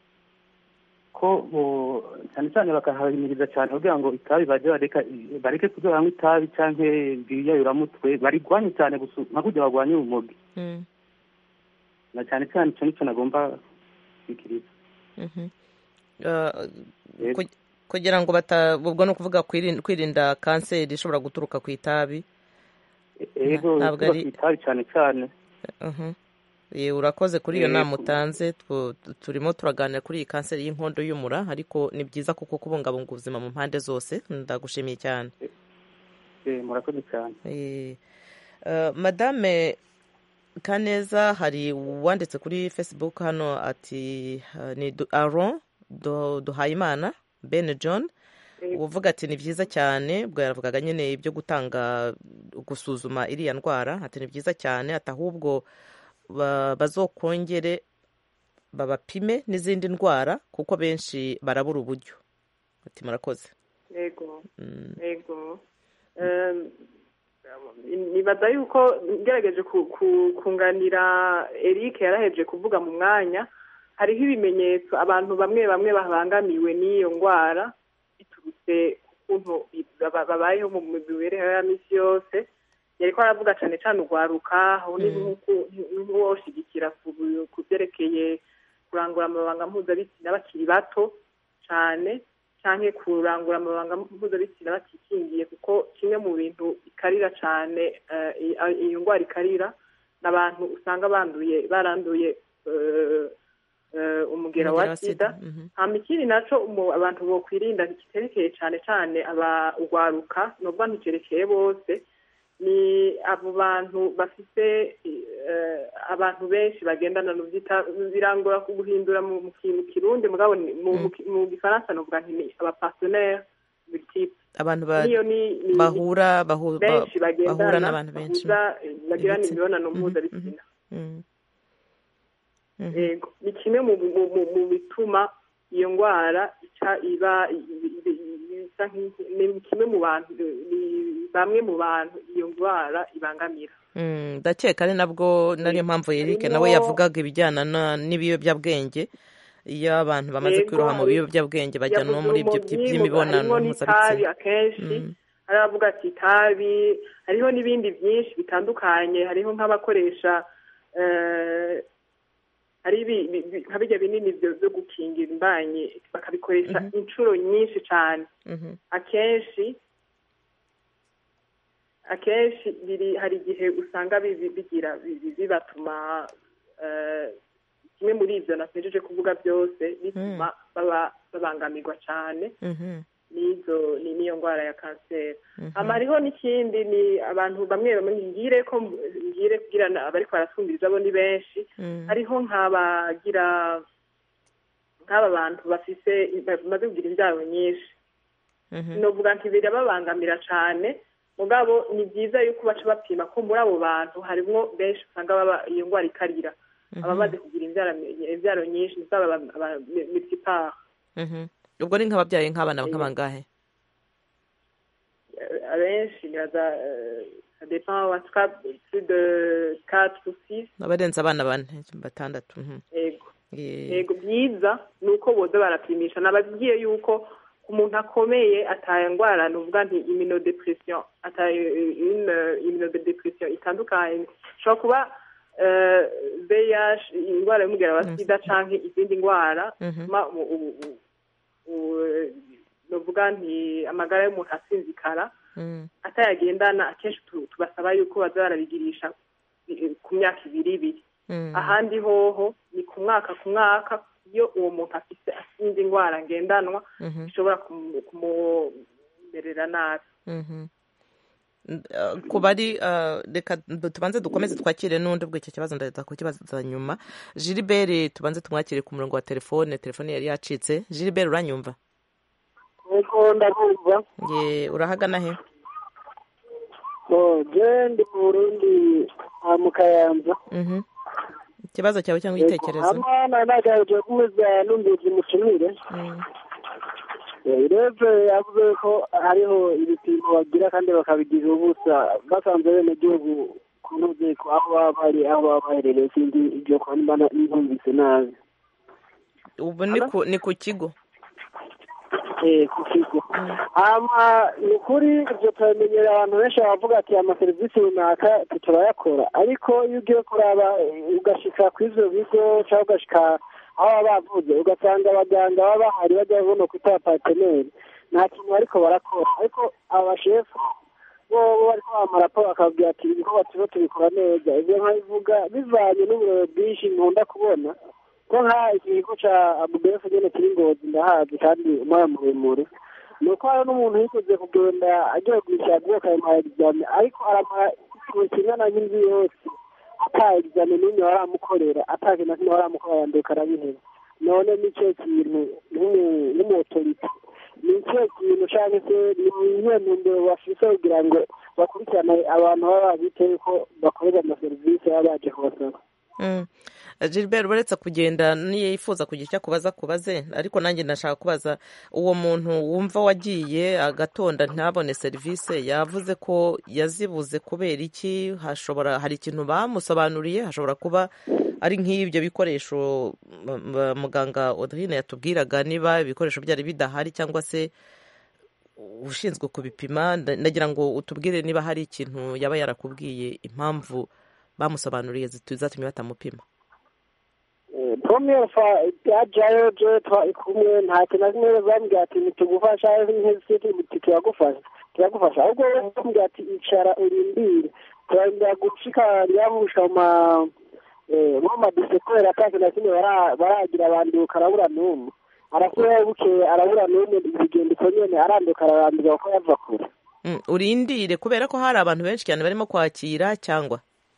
ko bo- cyane cyane bakahahimiriza cyane kugira ngo itabi baje bareka bareke kuza banywa itabi canke biyayuramutwe barigwanye cyane gusa nka kurya bagwanye urumogi Mm. na cyane cyane icyo nicyo nagomba kwikiriza Mhm. Uh, Yego. ku- kugira ngo bata ubwo ni ukuvuga kwirin- kwirinda kanseri ishobora guturuka ku itabi ego ntabwo tuba ari- ku itabi cyane cyane Mhm. Ye, urakoze kuri iyo Yego. nama utanze tu- turimo turaganira kuri iyi kanseri y'inkondo y'umura ariko ni byiza kuko kubungabunga ubuzima mu mpande zose ndagushimiye cyane Eh, murakoze cyane Eh, uh, madame kaneza hari uwanditse kuri facebook hano ati uh, ni Du- aron Du- duhayimana ben john uvuga ati ni byiza cyane ubwo yaravugaga nyine ibyo gutanga gusuzuma iriya ndwara ati ni byiza cyane ati ahubwo ba- bazokongere babapime n'izindi ndwara kuko benshi barabura uburyo ati murakoze ego Mm, ego Em, nibaza yuko ngerageje ku- ku- kunganira eric yaraheje kuvuga mu mwanya hariho ibimenyetso abantu bamwe bamwe babangamiwe n'iyo ndwara biturutse ku kuntu baba- babayeho mu mibereho ya misi yose yariko aravuga cyane cyane urwaruka aho ni nk'uwoshigikira ku ku byerekeye kurangura amabanga mpuzabitsina bakiri bato cyane cyangwa kurangura amabanga mpuzabitsina batikingiye kuko kimwe mu bintu bikarira cyane eh, i- iyo ndwara ikarira ni abantu usanga banduye baranduye eh, eh, umugera wa sida Mhm. hama ikindi naco umu- abantu bokwirinda kiterekeye cyane cyane aba urwaruka nubwo nticerekeye bose ni abo bantu bafite eh, abantu benshi bagendana n'ubyita birangora guhindura mu mu ki- mu kirundi mugabo ni- mu mu ki- mu gifaransa novuga nti ni abapartenaire multiple abantu ba- niyo ni ni- bahura bahu- ba- benshi bahura bagendana n'abantu benshi bahuza bagirana Ibitsina. imibonano Mhm, mpuzabitsina Mm. Mhm. yego ni kimwe mu mu- mu- mu bituma iyo ndwara ica iba i- i- i- isa nk'iki- ni kimwe mu bantu ni bamwe mu bantu iyo ndwara ibangamira Mm, ndakeka ari nabwo nariyo mpamvu Eric nawe Harimo- yavugaga ibijyana na- n'ibiyobyabwenge iyo abantu bamaze Yego, kwiroha mu hari- biyobyabwenge bajya no yavuze muri ibyo urumogi, by'imibonano harimo n'itabi mpuzabitsina akenshi Mm. hari abavuga ati itabi hariho n'ibindi byinshi bitandukanye hariho nk'abakoresha eh, hari ibi- bi- bi- nka bijya binini byo byo gukingira imbanyi bakabikoresha inshuro nyinshi cyane Mhm. akenshi akenshi biri hari igihe usanga bibi- bigira bi- bibatuma eh, kimwe muri ibyo natejeje kuvuga byose bituma baba babangamirwa cyane Mhm. n'izo ni- n'iyo ndwara ya kanseri Mhm. hama hariho n'ikindi ni abantu bamwe bamwe ngire ko ngire kugira na- abariko barasumiriza bo ni benshi Mm. hariho nk'abagira nk'aba bantu bafise bamaze kugira imbyaro nyinshi Mhm. novuga nti birababangamira cyane mugabo ni byiza yuko baca bapima ko muri abo bantu harimwo benshi usanga baba iyo ndwara ikarira abamaze kugira imbyaro imbyaro nyinshi zaba multipart Mhm. ubwo ni nk'ababyaye nk'abana nk'abangahe abenshi niraza ça dépend en tout cas plus de 4 ou 6 abarenze abana bane batandatu Mhm. yego Ye- yego byiza ni uko boza barapimisha nababwiye yuko umuntu akomeye ataye ndwara nuvuga nti immunodepression ataye une immunodepression itandukanye ishobora kuba eh, VIH indwara y'umugera wa sida canke izindi ndwara Mhm. zituma u- u- u- u- nuvuga nti amagara y'umuntu asinzikara Mm. atayagendana akenshi tu- tubasaba yuko baza barabigirisha eh, ku myaka ibiri ibiri Mm. ahandi hoho ni ku mwaka ku mwaka iyo uwo muntu afite indi ndwara ngendanwa Mhm. ishobora kumu- kumumerera nabi Mhm. Uh, ku bari uh, reka tubanze dukomeze twakire n'undi ubwo icyo kibazo ndaza kukibaza nyuma Gilbert tubanze tumwakire ku murongo wa telefone telefone yari yacitse Gilbert uranyumva ego ndabumva ye urahagana he Oh, je ndi mu burundi ah, mu kayanza Mhm. ikibazo cyawe cyangwa igitekerezo hamwe nagaje kumeza numvise umutumire Mm. ireve yavuze ko hariho ibipimo bagira kandi bakabigira ubusa basanze bene gihugu kunoze ko aho baba bari aho baba baherereye sinzi ibyo kwa nimba ntumvise nabi ubu ni ku ni ku kigo eh, ku kigo hama ni ukuri ibyo turamenyera abantu benshi bavuga ati amaserivisi runaka turayakora ariko iyo ugiye kuraba eh, ugashika ku ivyo bigo cyangwa ugashika aho baba bavuze ugasanga abaganga baba bahari bajya buno kwita pateneri nta kintu bariko barakora ariko abashefu bo bo bariko bamaraporo bakababwira ati ibikorwa turiko tubikora neza ivyo nkabivuga bivanye n'uburobe bwinshi nkunda kubona ko nka ikigo ca abubefu nyene kiri ngozi ndahazi kandi umwanya muremure ni uko hari n'umuntu yikoze kugenda agiye gushaka ubwoko ayo egizame ariko aramara ikintu kingana nk'inzu yose ata egizame n'imwe baramukorera ata kintu na kimwe baramukorera yanduka arabiheba none nicyo kintu nk'umu- nk'umuotorite ni icyo kintu cyangwa se ni iyihe ntumbero bafise kugira ngo bakurikirane abantu baba bitewe ko bakorera amaserivisi baba baje kubasaba Mm. Gilbert uretse kugenda niyo yifuza kugira icyo akubaza kubaze ariko nanjye ndashaka kubaza uwo muntu wumva wagiye agatonda ntabone serivisi yavuze ko yazibuze kubera iki hashobora hari ikintu bamusobanuriye hashobora kuba ari nk'ibyo bikoresho m- m- muganga Audrine yatubwiraga niba ibikoresho byari bidahari cyangwa se ushinzwe kubipima nda- ndagira ngo utubwire niba hari ikintu yaba yarakubwiye impamvu bamusobanuriye zitu- zatumye batamupima pomiyeri fa byajayo je twari kumwe nta kintu na kimwe bambwira ati ntitugufasha nk'iziti turagufasha turagufasha ahubwo we bambwira ati icara urindire turarindira gushika ryabushika mu ma eh, mu madise kubera ata kintu na kimwe bara- baragira abanduka arabura n'umwe arasubirayo bukeye arabura n'umwe bigenda uko nyene aranduka ararambirwa kuko yava kure Mm, urindire kubera ko hari abantu benshi cyane barimo kwakira cyangwa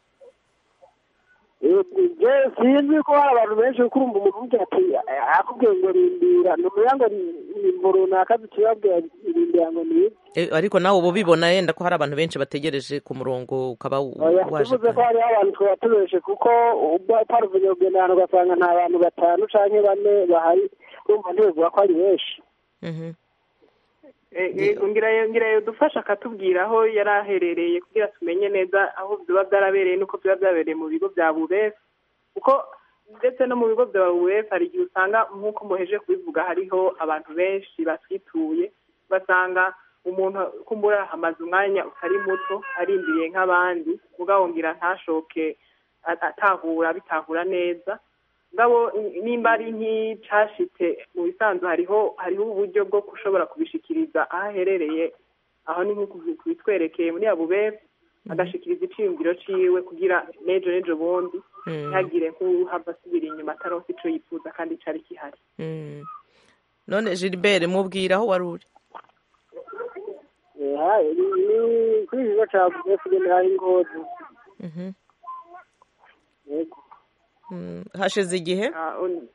je sinzi ko hari abantu benshi kuko urumva umuntu umubwira ati "Eh, akubwiye ngo rindira numenya ngo ni imvo runaka zitubabwira rindira ngo ni iki Eh, ariko nawe uba ubibona yenda ko hari abantu benshi bategereje ku murongo ukaba oya waje tuvuze ko hariho abantu twaba tubeshe kuko paruvenye kugenda ahantu ugasanga nta bantu batanu canke bane bahari urumva ntibivuga ko ari benshi Mhm. Eh, eh, ngira ngira yodufasha akatubwira aho yari aherereye kugira tumenye neza aho biba byarabereye n'uko biba byabereye mu bigo bya bubefu kuko ndetse no mu bigo bya bubefu hari igihe usanga nk'uko muheje kubivuga hariho abantu benshi batwituye ugasanga umuntu kumbura hamaze umwanya utari muto arindiriye nk'abandi mugabo ngira ntashoke a- atahura bitahura neza ngabo nimba ari nk'icashitse mu bisanzwe hariho hariho uburyo bwo gushobora kubishikiriza aho aherereye aho ni nko kubi- kubitwerekeye muri abubefu agashikiriza iciyumviro ciwe kugira n'ejo n'ejo bundi Mm. ntihagire nk'uhava asubira inyuma ataronse ico yifuza kandi cari gihari Mm. none Gilbert mubwira aho wari uri Eh, ha- ni ni kuri iki kigo ca bubefu nyene hari ingozi Mhm. yego Mm. hashize igihe Ah, un-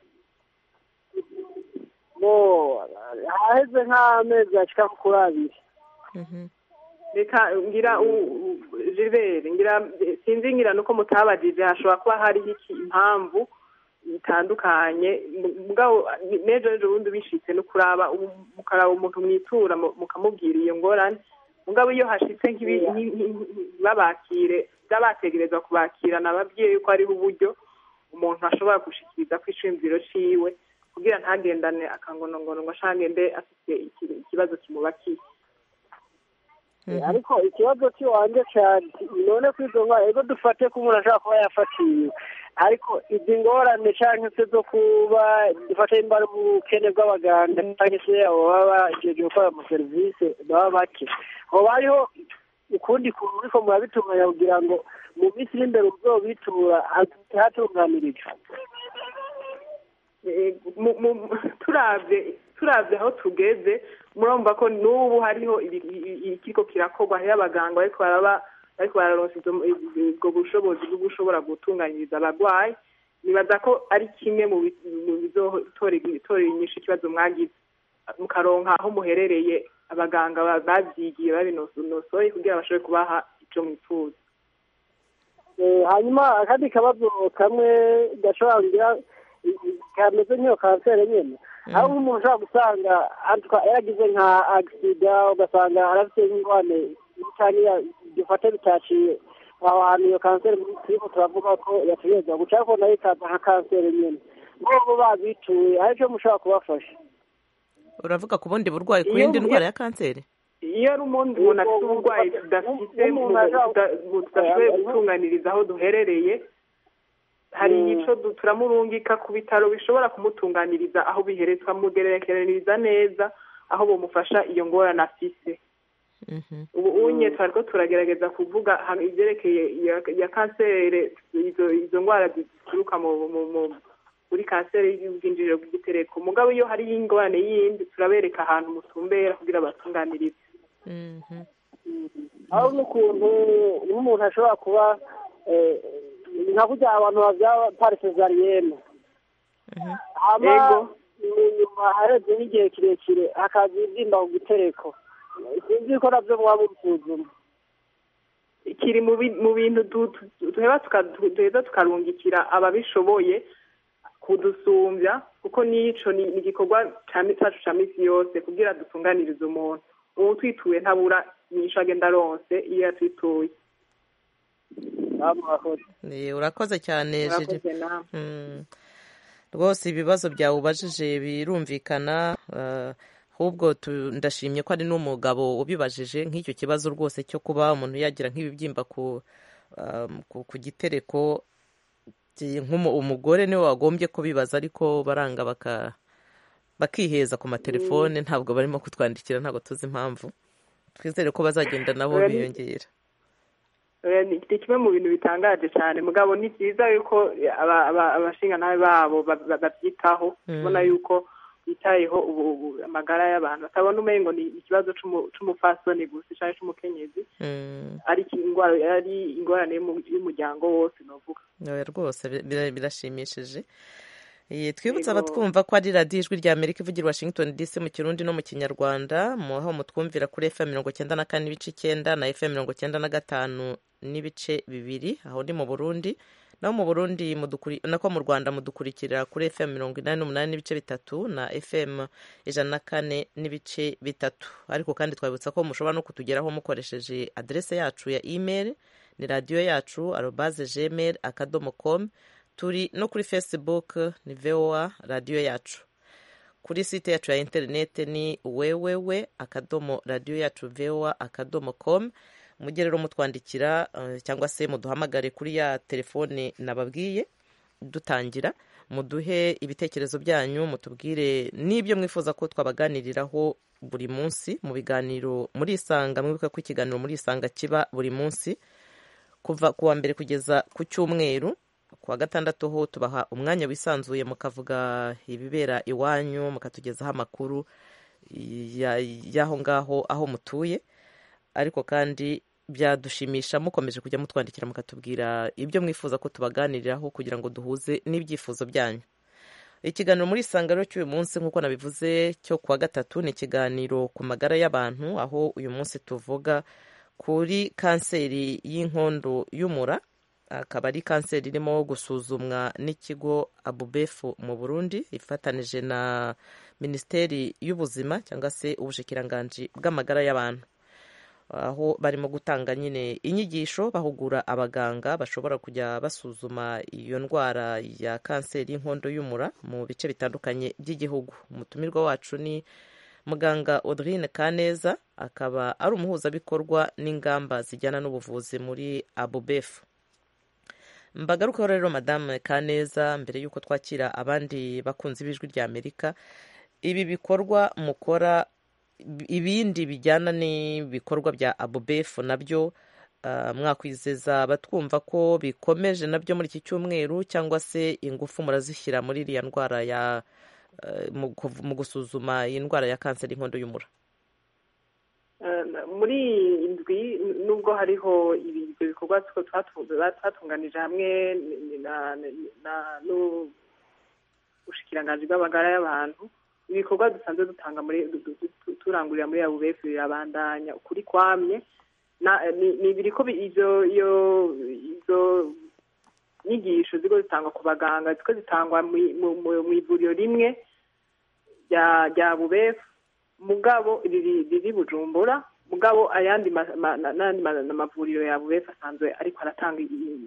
bo haheze nk'amezi ashika kuri abiri Mhm. reka ngira u- u- Gilbert ngira sinzi ngira nuko mutabajije hashobora kuba hariho iki impamvu bitandukanye mugabo n'ejo n'ejo bundi bishitse no kuraba umu- mukaraba umuntu mwitura mu- mukamubwira iyo ngorane mugabo iyo hashitse nk'ibi- nki- nki- nki- babakire by'abategerezwa kubakira nababwiye yuko hariho uburyo umuntu ashobora gushikiriza ko iciyumviro ciwe kugira ntagendane akangonongono ngo ashangende afite iki- ikibazo kimubakiye Eh, ariko ikibazo cy'iwanjye cyane none ko izo ndwara ego dufate ko umuntu ashobora kuba yafatiwe ariko izi ngorane cyangwa se zo kuba dufate nimba ari ubukene bw'abaganga cyangwa se abo baba bajeje gukora amaserivisi baba bake hoba hariho ukundi kuntu uriko murabitunganya kugira ngo mu minsi iri imbere uzobitura hatunganirijwe Eh, mu- mu- turavye turavye aho tugeze murumva ko n'ubu hariho ibi- i- i- ikiriko kirakorwa hariho abaganga bariko baraba bariko bararonsa izo- ubwo bushobozi bwo gushobora gutunganyiriza abagwayi nibaza ko ari kimwe mu bi- mu bizotora itora inyishu ikibazo mwagize mukaronka aho muherereye abaganga ba- bavyigiye babinonosoye kugira bashobore kubaha ico mwifuza Eh, hanyuma akandi kabazo kamwe gashobora kugira kameze nk'iyo kanseri nyene aho umuntu ushobora gusanga atwa- yaragize nka agisida ugasanga arafite nk'ingwane cyangwa gifate bitaciye aho hantu iyo kanseri turiko turavuga ko yategerezwa guca ariko nayo ikaza nka kanseri nyene bobo babituye hari ico mushobora kubafasha uravuga ku bundi burwayi ku Iyo- yindi ndwara ya kanseri iyo ari umuntu umuntu afite uburwayi tudafite mu- tuda- mu- tudashoboye gutunganiriza aho duherereye hari ico du- turamurungika ku bitaro bishobora kumutunganiriza aho bihereye tukamugerekeranyiriza neza aho bomufasha iyo ngorane afise ubu unye twariko turagerageza kuvuga hano ivyerekeye iya- ya kanseri izo izo ndwara zituruka mu mu- mu- muri kanseri y'ubwinjiriro bw'igitereko mugabo iyo hariyo ingorane yindi turabereka ahantu mutumbera kugira batunganirize aho n'ukuntu n'umuntu ashobora kuba eh, nka kurya abantu bavyara pari sezariyene hama Ego. nyuma areze n'igihe kirekire hakaza ibyimba ku gitereko sinzi ko navyo mwaba mubisuzuma kiri mu bi- mu bintu du- du- duheba tuka- du- duheza tukarungikira ababishoboye kudusumbya kuko n'ico ni ni igikorwa ca mi- cacu ca misi yose kugira dutunganirize umuntu ubu twituye ntabura inyishu agenda aronse iyo yatwituye Eh, urakoze cyane Murakoze Jiri. namwe. Mm. rwose ibibazo byawe ubajije birumvikana eh, ahubwo tu- ndashimye ko ari n'umugabo ubibajije nk'icyo kibazo rwose cyo kuba umuntu yagira nk'ibibyimba ku um, ku- ku gitereko Ki- nk'umu- umugore niwe wagombye kubibaza ariko baranga baka bakiheza ku matelefone ntabwo barimo kutwandikira ntabwo tuzi impamvu twizere ko bazagenda nabo Oya, ni- biyongera Eh, ni ni kimwe mu bintu bitangaje cyane mugabo ni byiza yuko aba- aba- abashingantahe babo ba- ba- babyitaho Mm. ubona yuko bitayeho ubu- ubu amagara y'abantu batabona umengo ni ikibazo c'umu- c'umupfasoni gusa cyangwa c'umukenyezi Mm. ari iki- ingwara ari ingorane y'umu- y'umuryango wose novuga Oya, rwose bi- bira- birashimishije Eh, twibutse Yego. abatwumva ko ari radiyo ijwi rya amerika ivugira i washington dc mu kirundi no mu kinyarwanda mu aho mutwumvira kuri fm mirongo cyenda na kane n'ibice icyenda na fm mirongo cyenda na gatanu n'ibice bibiri aho ni mu burundi naho mu burundi mudukuri- nako mu rwanda mudukurikira kuri fm mirongo inani n'umunani n'ibice bitatu na fm ijana na kane n'ibice bitatu ariko kandi twabibutsa ko mushobora no kutugeraho mukoresheje aderese yacu ya email ni radiyo yacu arobaze gmail akadomo com turi no kuri facebook ni voa radiyo yacu kuri site yacu ya interinete ni wewewe akadomo radiyo yacu voa akadomo com mujye rero mutwandikira eh, cyangwa se muduhamagare kuri ya telefone nababwiye dutangira muduhe ibitekerezo byanyu mutubwire n'ibyo mwifuza ko twabaganiriraho buri munsi mu biganiro muri isanga mwibuka ko ikiganiro muri isanga kiba buri munsi kuva ku wa mbere kugeza ku cyumweru ku wa gatandatu ho tubaha umwanya wisanzuye mukavuga ibibera iwanyu mukatugezaho amakuru ya- y'aho ngaho aho mutuye ariko kandi byadushimisha mukomeje kujya mutwandikira mukatubwira ibyo mwifuza ko tubaganiriraho kugira ngo duhuze n'ibyifuzo byanyu ikiganiro muri isanga rero cy'uyu munsi nk'uko nabivuze cyo kuwa gatatu ni ikiganiro ku magara y'abantu aho uyu munsi tuvuga kuri kanseri y'inkondo y'umura akaba ari kanseri irimo gusuzumwa n'ikigo abubefu mu burundi ifatanije na minisiteri y'ubuzima cyangwa se ubushikiranganji bw'amagara y'abantu aho barimo gutanga nyine inyigisho bahugura abaganga bashobora kujya basuzuma iyo ndwara ya kanseri y'inkondo y'umura mu bice bitandukanye by'igihugu umutumirwa wacu ni muganga audrine kaneza akaba ari umuhuzabikorwa n'ingamba zijyana n'ubuvuzi muri abubefu mbagarukaho rero madame kaneza mbere y'uko twakira abandi bakunzi b'ijwi rya amerika ibi bikorwa mukora ibindi bijyana n'ibikorwa bya abubefu nabyo ah, mwakwizeza abatwumva ko bikomeje nabyo muri iki cyumweru cyangwa se ingufu murazishyira muri iriya ndwara ya eh, mu kuv- mu gusuzuma iyi ndwara ya kanseri y'inkondo y'umura Eh, muri iyi ndwi nubwo hariho ibi- ibyo bikorwa two twatu- twatunganije hamwe n- na- na- n'ubushikiranganji bw'amagara y'abantu ibikorwa dusanzwe dutanga muri du- du- du- turangurira muri abubefu birabandanya ukuri kwamye Na- ni ni biriko bi- ivyo iyo izo nyigisho ziko zitangwa ku baganga ziko zitangwa mwi- mu mu- mu ivuriro rimwe rya rya bubefu mugabo riri riri bujumbura mugabo ayandi ma- ma- na- n'ayandi ma- n'amavuriro ya bubefu asanzwe ariko aratanga i- i-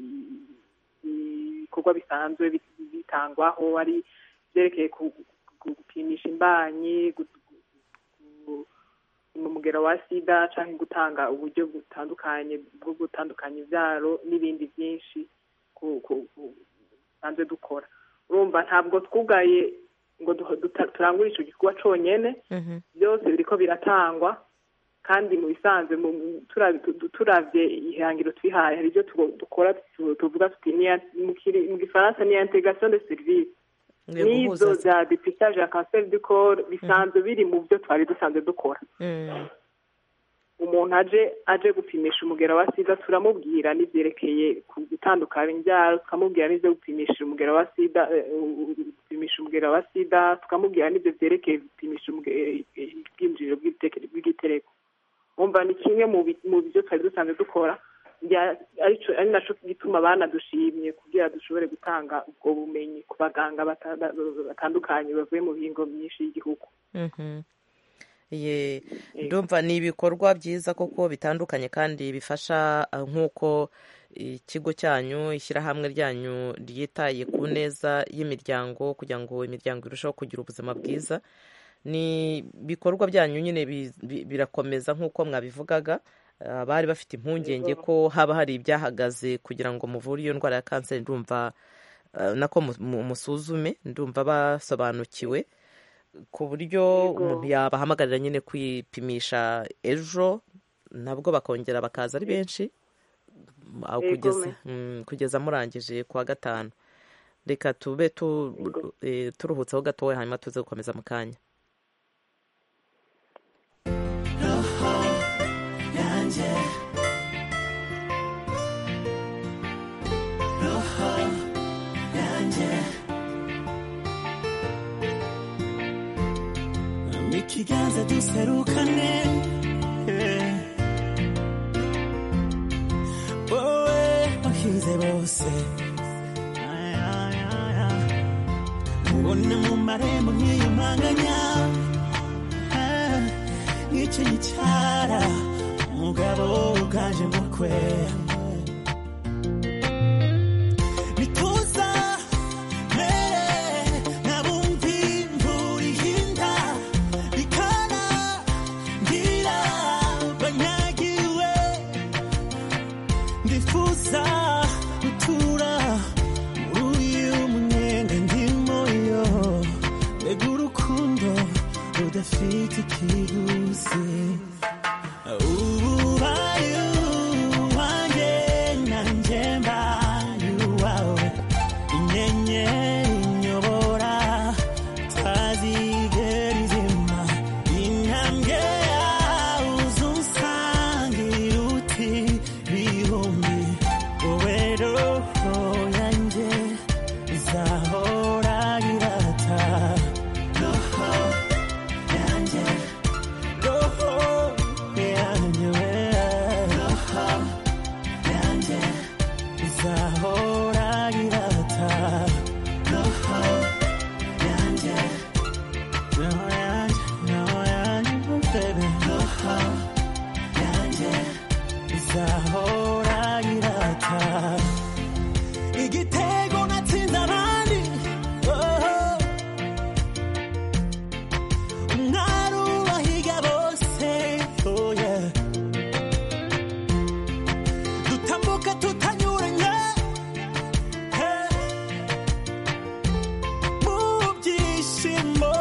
i- ibikorwa bisanzwe bi- bitangwaho ari byerekeye ku- ku- gupimisha imbanyi gu- gu- mu mugero wa sida cyangwa gutanga uburyo butandukanye bwo gutandukanya ibyaro n'ibindi byinshi ku- ku- ku- dusanzwe dukora urumva ntabwo twugaye ngo duho- duta- turangure icyo gikorwa cyonyine byose biriko biratangwa kandi mu bisanzwe mu- mu- turabi- tu- turavye ihangiro twihaye hari ibyo tugo- dukora tu- tuvuga tuti ni ya- mu kiri- mu gifaransa ni ya integration de service Ngiye n'izo guhuza- za depistage ya cancer du corps bisanzwe biri mu byo twari dusanzwe dukora Mm. umuntu aje aje gupimisha umugero wa sida turamubwira n'ibyerekeye ku gutandukanya imbyaro tukamubwira n'ibyo gupimisha umugero wa sida eh, u- u- gupimisha umugero wa sida tukamubwira n'ibyo byerekeye gupimisha umuge- eh, ubwinjiriro bw'ibiteke- bw'igitereko wumva ni kimwe mu bi- mu byo twari dusanzwe dukora bya- arico- ari naco gituma banadushimye kugira dushobore gutanga ubwo bumenyi ku baganga bata- batandukanye bavuye mu bihingo myinshi y'igihugu Mhm. Ye, ndumva ni ibikorwa byiza koko bitandukanye kandi bifasha ah, nk'uko ikigo cyanyu ishyirahamwe ryanyu ryitaye ku neza y'imiryango kugira ngo imiryango irusheho kugira ubuzima bwiza ni ibikorwa byanyu nyine bi- bi- birakomeza nk'uko mwabivugaga Ah, bari bafite impungenge ko haba hari ibyahagaze kugira ngo muvure iyo ndwara ya kanseri ndumva ah, nako mu- mu- musuzume ndumva basobanukiwe ku buryo umuntu yabahamagarira nyine kwipimisha ejo nabwo bakongera bakaza ari benshi ah, Yego, kugeza me. mm, kugeza murangije ku wa gatanu reka tube tu- eh, turuhutseho gatoya hanyuma tuze gukomeza mu kanya yanjye roho yanjye ikiganza duserukane eh. wowe wahize bose Ay, ay, ay, ay. ubona mu marembo nkiyumanganya Ah, nk'icyo gicara umugabo uganje mukwe bituza mere nabumvi imvura ihinda bikana ngira banyagiwe ndifuza gutura muri uyu munyenga ndimo yo mbega urukundo rudafite ikiguzi ubaye uwanjye nanjye mbaye uwawe inyenyeri inyobora tazigera izima intambwe yawe uzunsangira uti bihumbi wowe roho yanjye izahora irata roho yanjye roho yanjye roho yanjye izahora irata roho yanjye roho yanjye roho yanjye baby roho yanjye izahora irata igitego natsinze abandi oh. umwari ubahiga bose oh yeah. dutambuka tutanyuranye hey. mu byishimo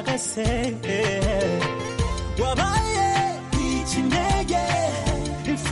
bidacagase hey. wabaye ikinege imfura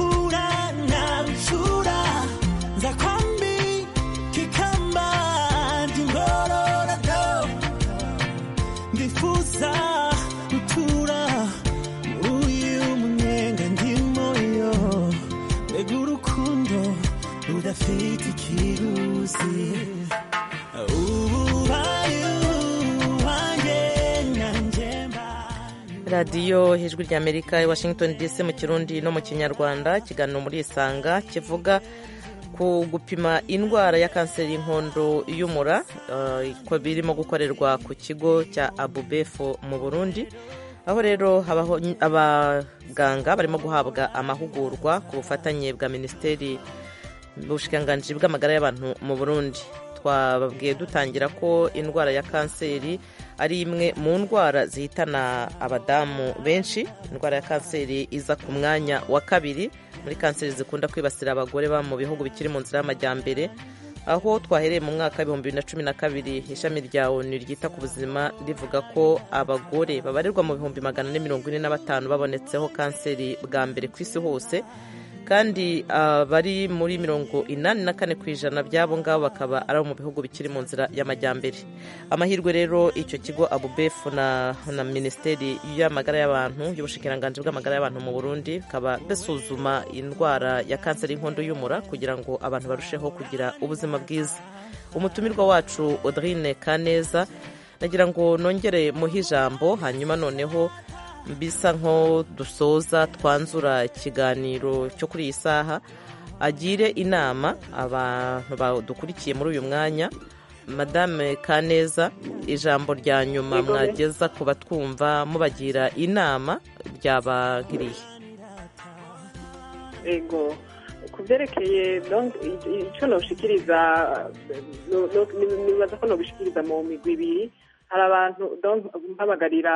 radiyo ijwi ry'amerika i washington dc mu kirundi no mu kinyarwanda ikiganiro muri isanga kivuga ku gupima indwara ya kanseri y'inkondo y'umura eh, ko birimo gukorerwa ku kigo cya abubefo mu burundi aho rero habaho abaganga barimo guhabwa amahugurwa ku bufatanye bwa minisiteri ubushikiranganji bw'amagara y'abantu mu burundi twababwiye dutangira ko indwara ya kanseri ari imwe mu ndwara zihitana abadamu benshi indwara ya kanseri iza ku mwanya wa kabiri muri kanseri zikunda kwibasira abagore ba mu bihugu bikiri mu nzira y'amajyambere aho twahereye mu mwaka w'ibihumbi bibiri na cumi na kabiri ishami rya onu ryita ku buzima rivuga ko abagore babarirwa mu bihumbi magana ane mirongo ine na batanu babonetseho kanseri bwa mbere ku isi hose kandi abari muri mirongo inani na kane ku ijana by'abo ngabo bakaba ari abo mu bihugu bikiri mu nzira y'amajyambere amahirwe rero icyo kigo abubefu na, na minisiteri y'amagara y'abantu y'ubushikiranganji bw'amagara y'abantu mu burundi bikaba bisuzuma indwara ya kanseri y'inkondo y'umura kugira ngo abantu barusheho kugira ubuzima bwiza umutumirwa wacu audrine kaneza nagira ngo nongere muhe ijambo hanyuma noneho bisa nko dusoza twanzura ikiganiro cyo kuri iyi saha agire inama abantu badukurikiye muri uyu mwanya madame kaneza ijambo rya nyuma Yego. mwageza ku batwumva mubagira inama ryaba nk'irihe ego ku byerekeye donc, i- icyo noshikiriza no- no- ni- nibaza ko nobishikiriza mu migwi ibiri hari abantu donc mpabagarira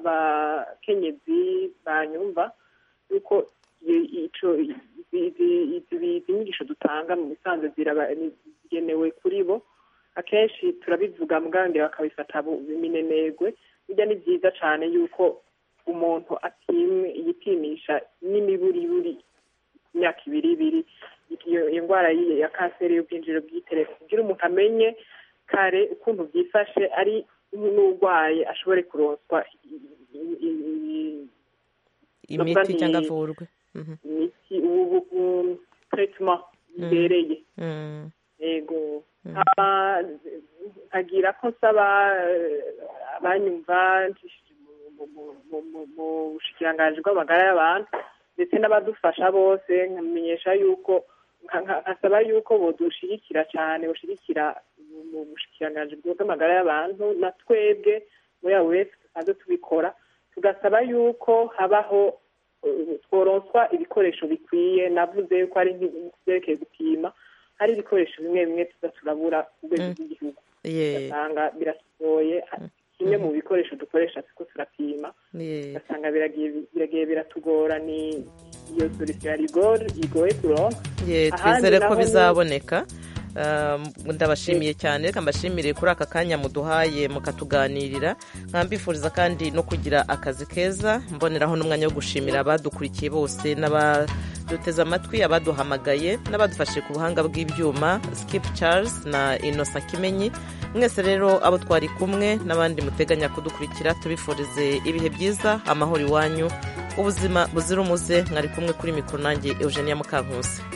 abakenyezi banyumva yuko i- ico izi- izi- izi izi nyigisho dutanga mu bisanzwe ziraba- ni- zigenewe kuri bo akenshi turabivuga muganga bakabifata bu- minenegwe bijya ni byiza cyane yuko umuntu apimwe yipimisha n'imiburiburi imyaka ibiri ibiri iyo iyo ndwara yi- ya kanseri y'ubwinjiriro bw'itereko kugira umuntu amenye kare ukuntu byifashe ari n'urwaye ashobore kuronswa i- i- i- imiti Nubwo cyangwa ni- avurwe Mhm. imiti ubu ubu- treatment bibereye Mm. yego Hama, nkagira ko nsaba eh, abanyumva nshishije mu- mu- mu- mu- mu- mu bushikiranganji bw'amagara y'abantu ndetse n'abadufasha bose nkamenyesha yuko nka- nka- nkasaba yuko bodushigikira cyane boshigikira mu- mu bushikiranganji bw'amagara y'abantu na twebwe muri abo wese dusanzwe tubikora tugasaba yuko habaho eh, tworonswa ibikoresho bikwiye navuze yuko ari nk'ibyerekeye gupima hari ibikoresho bimwe bimwe tuza turabura ku rwego rw'igihugu Ye- ugasanga biratugoye kimwe mu bikoresho dukoresha siko turapima ye- ugasanga biragiye biragiye biratugora ni iyo solution ya rigor igoye kuronka ye Ahandi twizere ko naho ni- bizaboneka Um, ndabashimiye cyane reka mbashimire kuri aka kanya muduhaye mukatuganirira nkambifuriza kandi no kugira akazi keza mboneraho n'umwanya wo gushimira abadukurikiye bose n'abaduteze amatwi abaduhamagaye n'abadufashe ku buhanga bw'ibyuma skip charles na innocent kimenyi mwese rero abo twari kumwe n'abandi muteganya kudukurikira tubifurize ibihe byiza amahoro iwanyu ubuzima buzira umuze mwari kumwe kuri mikoro nanjye eugenia mukankusi